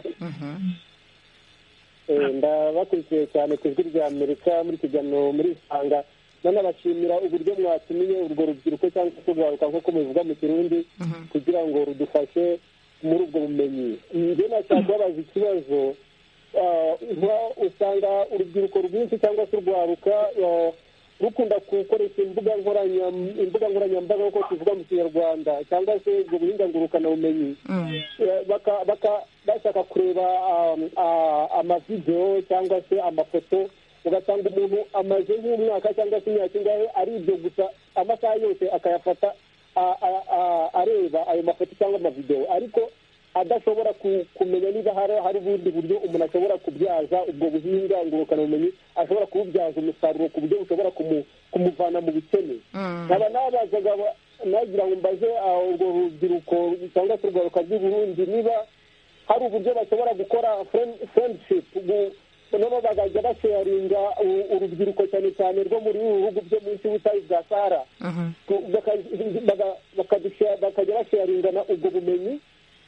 Eh, ndabakurikiye cyane ku ijwi rya amerika muri kiganiro muri isanga nanabashimira uburyo mwatumiye urwo rubyiruko cyangwa se urwaruka nk'uko mubivuga mu kirundi kugira ngo rudufashe muri ubwo bumenyi njye nashaka kubabaza ikibazo ah, nka- usanga urubyiruko rwinshi cyangwa se urwaruka ah, rukunda gukoresha imbuga nkoranya- imbuga nkoranyambaga nk'uko tuvuga mu kinyarwanda cyangwa se ubwo buhinga ngurukanabumenyi Eh, baka- baka- bashaka kureba um, ah, amavidewo cyangwa se amafoto ugasanga umuntu amaze nk'umwaka cyangwa se imyaka ingahe ari ibyo gusa amasaha yose akayafata a- a- a- areba ayo mafoto cyangwa amavidewo ariko adashobora ku- kumenya niba hari hari ubundi buryo umuntu ashobora kubyaza ubwo buhinga ngurukanabumenyi ashobora kububyaza umusaruro ku buryo bushobora kumu- kumuvana mu bukene nkaba nabazaga ba- nagira ngo mbaze ah, urwo rubyiruko cyangwa se urwaruka rw'i burundi niba hari uburyo bashobora gukora friend- friendship gu- noneho bakajya basharinga u- urubyiruko cyane cyane rwo muri ibi bihugu byo munsi y'ubutayu bwa sahara ku- baka- baka- bakadusha- bakajya basharingana ubwo bumenyi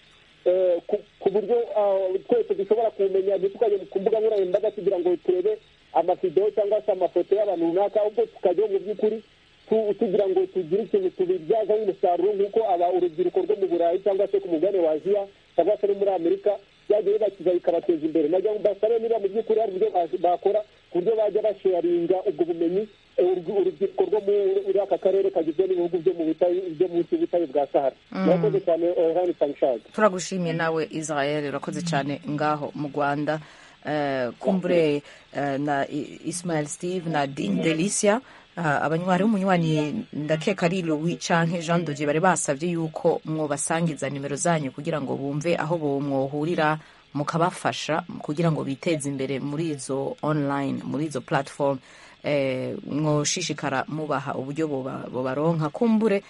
eh, ku- ku buryo ah, twese dushobora kumenya ntitukajya ku mbuga nkoranyambaga kugira ngo turebe amavidewo cyangwa se amafoto y'abantu runaka ahubwo tukajyaho mu by'ukuri tu- tugira ngo tugire ikintu tubibyazaho umusaruro nk'uko aba urubyiruko rwo mu burayi cyangwa se ku mugabane wa aziya cyangwa se no muri amerika byagiye bibakiza bikabateza imbere nagira ngo mbasabe niba mu by'ukuri hari uburyo ba- bakora ku buryo bajya basharinga ubwo bumenyi eh, urubyi- urubyiruko rwo muri aka karere kagizwe n'ibihugu byo mu butayu byo munsi y'ubutayu bwa sahara murakoze cyane orani tangshaga turagushimiye nawe israel urakoze cyane ngaho mu rwanda Eh, kumbure eh, na I- ismael steve na din delicia Ah, abanywanyi umunywanyi ndakeka ari louis canke jean doge bari basabye yuko mwobasangiza nimero zanyu kugira ngo bumve aho bo mwohurira mukabafasha kugira ngo biteze imbere muri izo online muri izo platform eh, mwoshishikara mubaha uburyo boba- bobaronka kumbure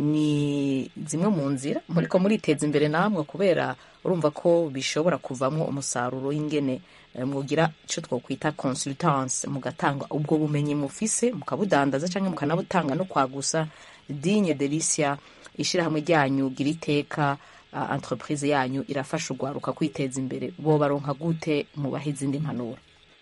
ni zimwe mu nzira muriko muriteza imbere namwe kubera urumva ko bishobora kuvamwo umusaruro w'ingene eh, mwogira ico twokwita consultance mugatanga ubwo bumenyi mufise mukabudandaza canke mukanabutanga no kwagusa digne delicia ishirahamwe ryanyu gira iteka ah, entreprise yanyu irafasha urwaruka kwiteza imbere bobaronka gute mubaha izindi mpanuro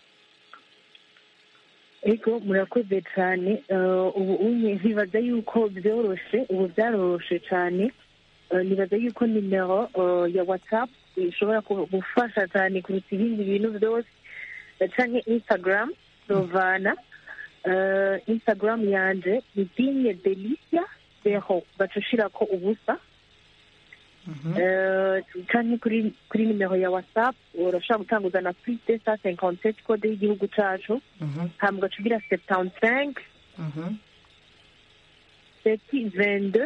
ariko murakoze cyane eh, ubu unye ntibaza yuko byoroshe ubu byaroroshe cyane Eh, nibaza yuko nimero eh, ya whatsapp ishobora ku- gufasha cyane kuruta ibindi bintu byose eh, canke instagram rovana Eh, instagram yanje ni dinye delicia zero ugaca ushirako ubusa Eh, canke kuri kuri nimero ya whatsapp urashobora gutanguza na plus deux cent cinquante sept code y'igihugu cacu hama ugaca ugira septante cinq seti vingt deux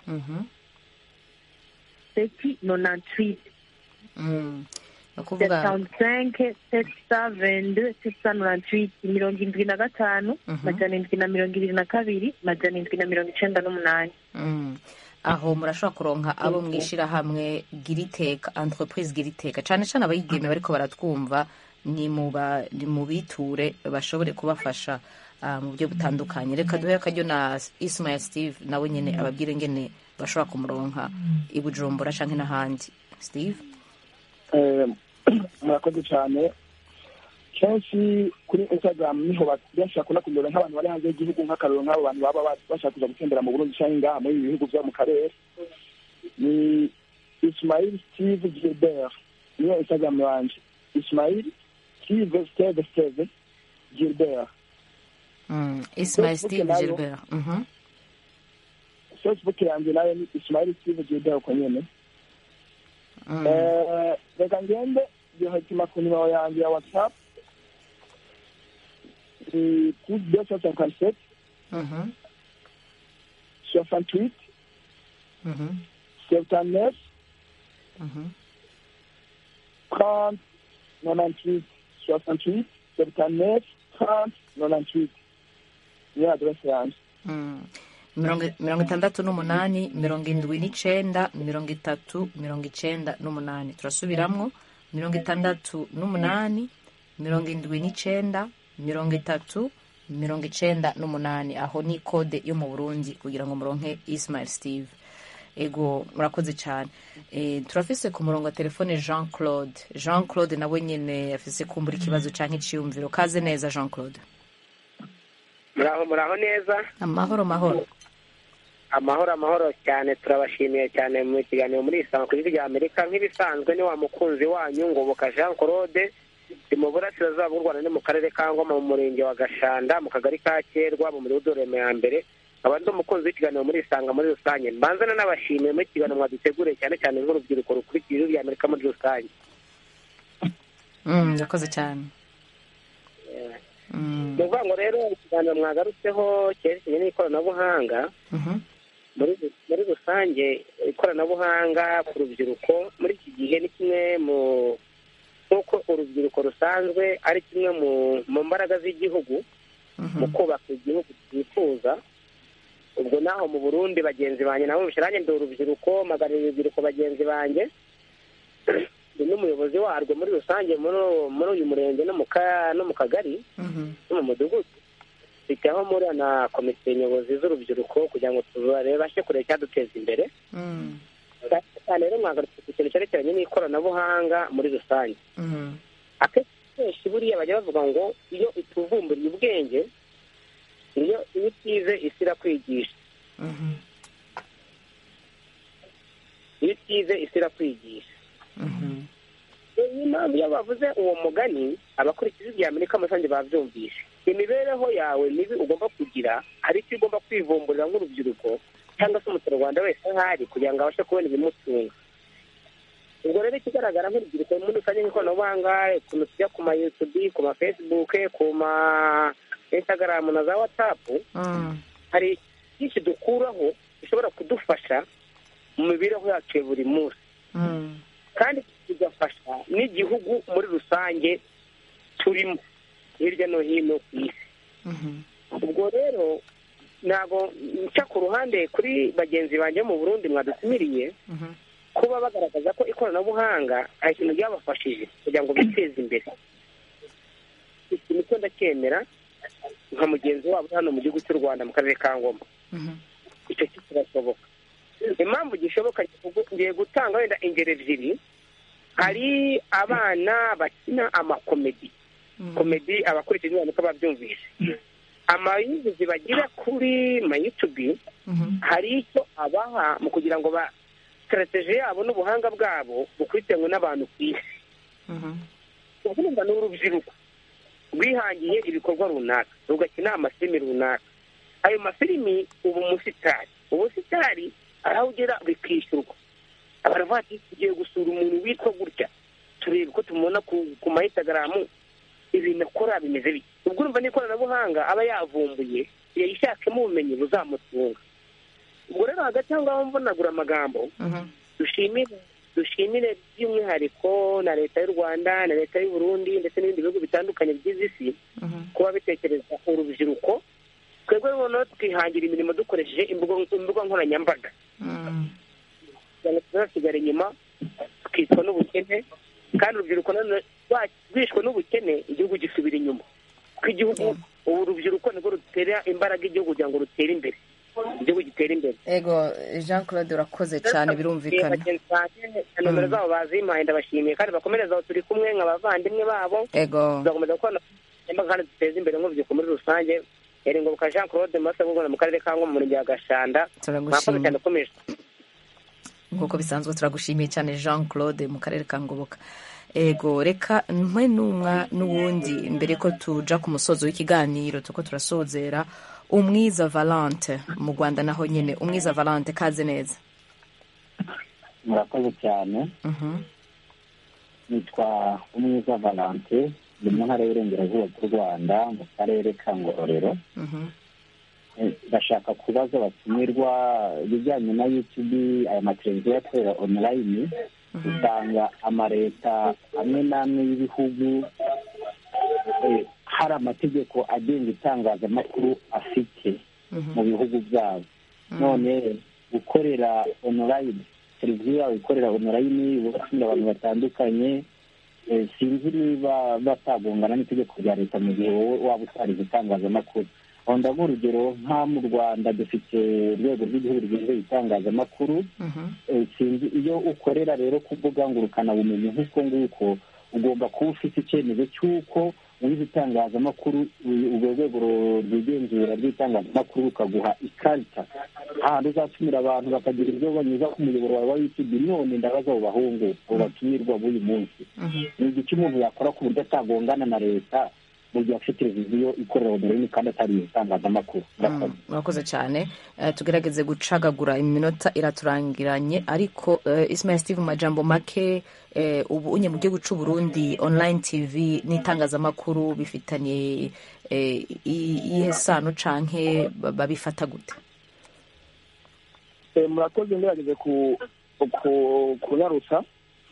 seti nonante huit ni ukuvuga septante cinq sept cent vingt deux sept cent nonante huit mirongo indwi na gatanu majana indwi na mirongo ibiri na kabiri majana indwi na mirongo icenda n'umunani Mm. aho murashobora kuronka abo mwishirahamwe giriteka entreprise giriteka cane cane abayigeme bariko baratwumva ni muba ni mubiture bashobore kubafasha ah, mu buryo butandukanye reka duhe akaryo na Ismail Steve nawe nyene ababwire ngene bashobora kumuronka i Bujumbura canke n'ahandi Steve Eh, murakoze cyane kenshi kuri instagram niho ba- benshi bakunda kundora nk'abantu bari hanze y'igihugu nk'akarero nk'abo bantu baba ba- bashaka kuza gutembera mu burundi cyangwa ngaha muri ibi bihugu byo mu karere ni ismail steve gilbert niyo instagram yanje ismail steve steve steve gilbert mm. Ismail Facebook Steve nayo. Gilbert mhm facebook yanjye nayo ni ismail steve gilbert uko nyene Mm. Eh, reka ngende byohetima ku nimero yanjye ya whatsapp ni plus deux cent cinquante sept Mhm. soixante huit Mhm. septante neuf Mhm. trente nonante huit soixante huit septante neuf trente nonante huit niyo adresse yanjye Mm. mirongo mirongo itandatu n'umunani mirongo indwi n'icenda mirongo itatu mirongo icenda n'umunani turasubiramwo mirongo itandatu n'umunani mirongo indwi n'icenda mirongo itatu mirongo icenda n'umunani aho ni kode yo mu burundi kugira ngo muronke ismail steve ego murakoze cyane e, turafise ku murongo wa telefone jean claude jean claude nawe nyene afise kumbura ikibazo canke iciyumviro kaze neza jean claude muraho muraho neza amahoro mahoro amahoro amahoro cyane turabashimiye cyane mu kiganiro muri isanga ku giti rya amerika nk'ibisanzwe ni wa mukunzi wanyu ngoboka jean claude ndi mu burasirazuba bw'u rwanda ni mu karere ka ngoma mu murenge wa gashanda mu kagari ka kerwa mu mudugudu reme ya mbere nkaba ndi umukunzi w'ikiganiro muri isanga muri rusange mbanza nanabashimiye muri ikiganiro mwaduteguriye cyane cyane nk'urubyiruko rukurikiye ijwi rya amerika muri rusange Mm, urakoze cyane Mm, ni ukuvuga ngo rero ikiganiro mwagarutseho cyerekeranye n'ikoranabuhanga mhm, muri muri rusange ikoranabuhanga ku rubyiruko muri iki gihe ni kimwe mu nk'uko urubyiruko rusanzwe ari kimwe mu mu mbaraga z'igihugu mu mhm, kubaka igihugu twifuza ubwo naho mu burundi bagenzi banjye nabo bishyiranye ndi urubyiruko magarira urubyiruko bagenzi banjye ndi n'umuyobozi warwo muri rusange muri muri uyu murenge no mu ka- no mu kagari mhm, no mu mudugudu bitaho muri na komite nyobozi z'urubyiruko kugira ngo tubashe kureba icyaduteza imbere mm, cyane cyane rero mwagarutse ku kintu cyerekeranye n'ikoranabuhanga muri rusange mhm, akenshi buriya bajya bavuga ngo iyo ituvumburiye ubwenge iyo iyo utize isi irakwigisha mhm, iyo utize isi irakwigisha mhm, niyo mpamvu iyo bavuze uwo mugani abakurikiza ibya amerika muri rusange babyumvishe imibereho yawe mibi ugomba kugira hari icyo ugomba kwivumburira nk'urubyiruko cyangwa se umuturarwanda wese ahari kugira ngo abashe kubona ibimutunga ubwo rero ikigaragara nk'urubyiruko muri rusange nk'ikoranabuhanga ukuntu tujya ku ma yutubi ku ma fesibuke ku ma instagram na za watsapu mm, hari byinshi dukuraho bishobora kudufasha mu mibereho yacu ya buri munsi mm, kandi bigafasha n'igihugu muri rusange turimo hirya no hino ku isi mhm, ubwo rero ntabwo nca ku ruhande kuri bagenzi banjye bo mu burundi mwadutumiriye mhm, kuba bagaragaza ko ikoranabuhanga hari ikintu ryabafashije kugira ngo biteze imbere ikintu cyo ndacyemera nka mugenzi wabo uri hano mu gihugu cy'u rwanda mu karere ka ngoma mhm, icyo cyo kirashoboka impamvu gishoboka ngiye gutanga wenda ingero ebyiri hari abana bakina amakomedi mhm, komedi abakurikije niko babyumvise amayuzuzi bagira kuri mayutubi mhm, hari icyo abaha mu kugira ngo ba sitarateji yabo n'ubuhanga bwabo bukurikiranwe n'abantu ku isi mhm, ubwo urumva ni urubyiruko rwihangiye ibikorwa runaka rugakina amafilimi runaka ayo mafilimi uba umusitari ubusitari arawugera bikishyurwa baravuga ati tugiye gusura umuntu witwa gutya turebe uko tumubona ku mayitagaramu ibintu akora bimeze bike ubwo urumva n'ikoranabuhanga aba yavumbuye yayishakemo ubumenyi buzamutunga ubwo rero hagati aho ngaho mvunagura amagambo dushimire dushimire by'umwihariko na leta y'u rwanda na leta y'u burundi ndetse n'ibindi bihugu bitandukanye bigize isi kuba bitekereza urubyiruko twebwe noneho twihangira imirimo dukoresheje imbuga nkoranyambaga kugira ngo tuzasigare inyuma twicwa n'ubukene kandi urubyiruko rwishwe n'ubukene igihugu gisubira inyuma kuko igihugu ubu urubyiruko nirwo rutera imbaraga igihugu kugira ngo rutere imbere igihugu gitera imbere ego jean claude urakoze cyane birumvikana nomero zabo bazimpaye ndabashimiye kandi bakomereza aho turi kumwe nk'abavandimwe babo ego tuzakomeza gukora kandi duteze imbere nk'urubyiruko muri rusange yari ngoboka jean claude masa mu karere ka ngoma mu murenge wa gashanda mwakoze cyane ukomeje nk'uko bisanzwe turagushimiye cyane jean claude mu karere ka ngoboka ego reka mwe n'umwa n'uwundi mbere ko tuja ku musozo w'ikiganiro tuko turasozera umwiza valante mu rwanda naho nyine umwiza valante kaze neza murakoze cyane nitwa umwiza valante ni mu ntara y'uburengerazuba bw'u rwanda mu karere ka ngororero ndashaka kubaza abatumirwa ibijyanye na yutubi aya mateleviziyo akorera onurayini usanga amaleta amwe n'amwe y'ibihugu hari amategeko agenga itangazamakuru afite mu bihugu byabo none gukorera onurayini televiziyo yawe ikorera onurayini ugatumira abantu batandukanye sinzi niba batagongana n'itegeko rya leta mu gihe wowe waba utarize itangazamakuru aho ndaguha urugero nka mu rwanda dufite urwego rw'igihugu rwizeye itangazamakuru sinzi iyo ukorera rero ku mbuga ngurukanabumenyi nk'uko nguko ugomba kuba ufite icyemezo cy'uko wize itangazamakuru urwo rwego rwigenzura rw'itangazamakuru rukaguha ikarita ahantu uzatumira abantu bakagira ibyo banyuza ku muyoboro wawe wa yutubi none ndabaza abo bahungu abo batumirwa b'uyu munsi ni igiki umuntu yakora ku buryo atagongana na leta mu gihe afite televiziyo ikorera onorayini kandi atari itangazamakuru murakoze cyane tugerageze gucagagura iminota iraturangiranye ariko ismail steve mu majambo make ubu unye mu gihugu cy'u Burundi online tv n'itangazamakuru bifitanye iyihe sano canke babifata gute murakoze ngerageze kunyarutsa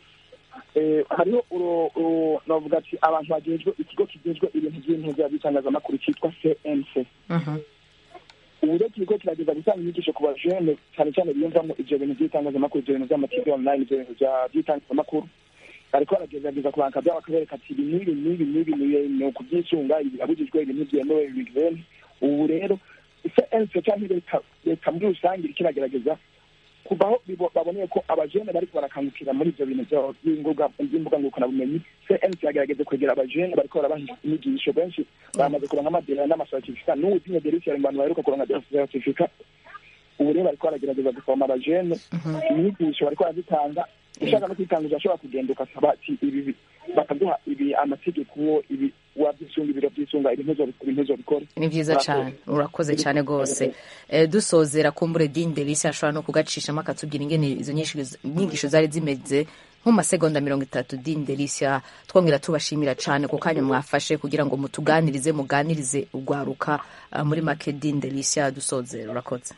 hariho navuga ati abantu bagejwe ikigo kigejwe ibintu by'intego by'itangazamakuru cyitwa cnc ubu rero kiriko kirageza gutanga inyigisho ku bajene cyane cyane biyumvamo ibyo bintu by'itangazamakuru ibyo bintu by'amativi online ibyo bintu by'itangazamakuru bariko baragerageza kubanka byabo bakabereka ati ibi n'ibi n'ibi n'ibi ni ukubyisunga ibi birabujijwe ibi ntibyemewe ibi bene ubu rero cnc cyangwa leta muri rusange iriko iragerageza kuva aho baboneye ko abajene bariko barakangukira muri ibyo bintu by'imbuga ngurukanabumenyi cnc yagerageze kwegera abajene bariko barabaha inyigisho benshi bamaze kuronka amadera n'amasertifika n'ubu dinye delisi mu bantu baheruka kuronka sertifika ubu rero bariko baragerageza gusoma abajene inyigisho bariko barazitanga ushaka no kwitanguza ashobora kugenda ugasaba ati ibi bakaduha ibi amategeko ibi wabyisunga ibiro byisunga ibintu bikora ni byiza cyane urakoze cyane rwose dusozera kumbure dini delisi ashobora no kugacishamo akatubwira ingene izo nyigisho zari zimeze nko mu masegonda mirongo itatu dini delisiya twongera tubashimira cyane ku kanya mwafashe kugira ngo mutuganirize muganirize urwaruka muri make dini delisiya dusozera urakoze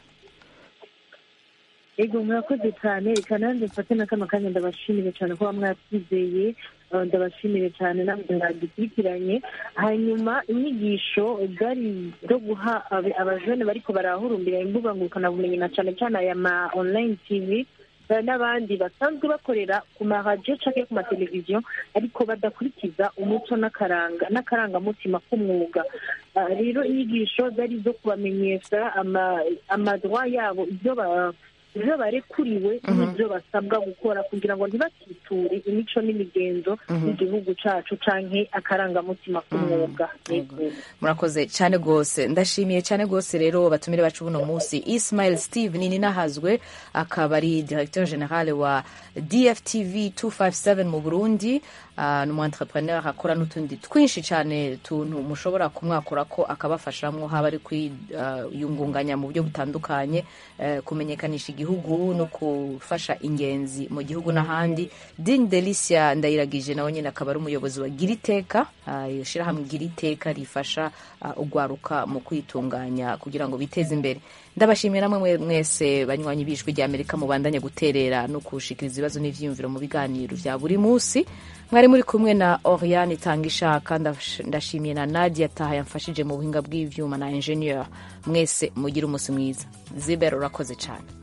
ego murakoze cyane reka nanjye mfate na kano kanya ndabashimire cyane kuba mwatwizeye ndabashimire cyane namwe mwadukurikiranye hanyuma inyigisho zari zo guha abajene bariko barahurumbira imbuga ngurukanabumenyi na cyane cyane aya ma online tv n'abandi basanzwe bakorera ku maradiyo cyangwa ku mateleviziyo ariko badakurikiza umuco n'akaranga n'akarangamutima k'umwuga rero inyigisho zari zo kubamenyesha amadwa yabo ibyo ibyo barekuriwe n'ibyo basabwa gukora kugira ngo ntibatiture imico n'imigenzo y'igihugu cyacu cyangwa akarangamutima k'umwuga murakoze cyane rwose ndashimiye cyane rwose rero batumire bacu buno munsi ismail steve nini nahazwe akaba ari directeur general wa dftv 257 mu burundi uh, ni umu entrepreneur akora n'utundi twinshi cyane tuntu mushobora kumwakura ko akabafashamwo haba ari kwiyungunganya uh, mu buryo butandukanye uh, kumenyekanisha igihugu no gufasha ingenzi mu gihugu n'ahandi din delicia ndayiragije nawe nyine akaba ari umuyobozi wa giriteka iyo shyirahamwe giriteka rifasha ugwaruka mu kwitunganya kugira ngo biteze imbere ndabashimira namwe mwese banywanyi b'ijwi rya amerika mubandanye guterera no kushikiriza ibibazo n'ivyiyumviro mu biganiro vya buri munsi mwari muri kumwe na oriane itanga ishaka ndashimiye na nadia taha yamfashije mu buhinga bw'ivyuma na ingenieur mwese mugire umunsi mwiza zibera urakoze cyane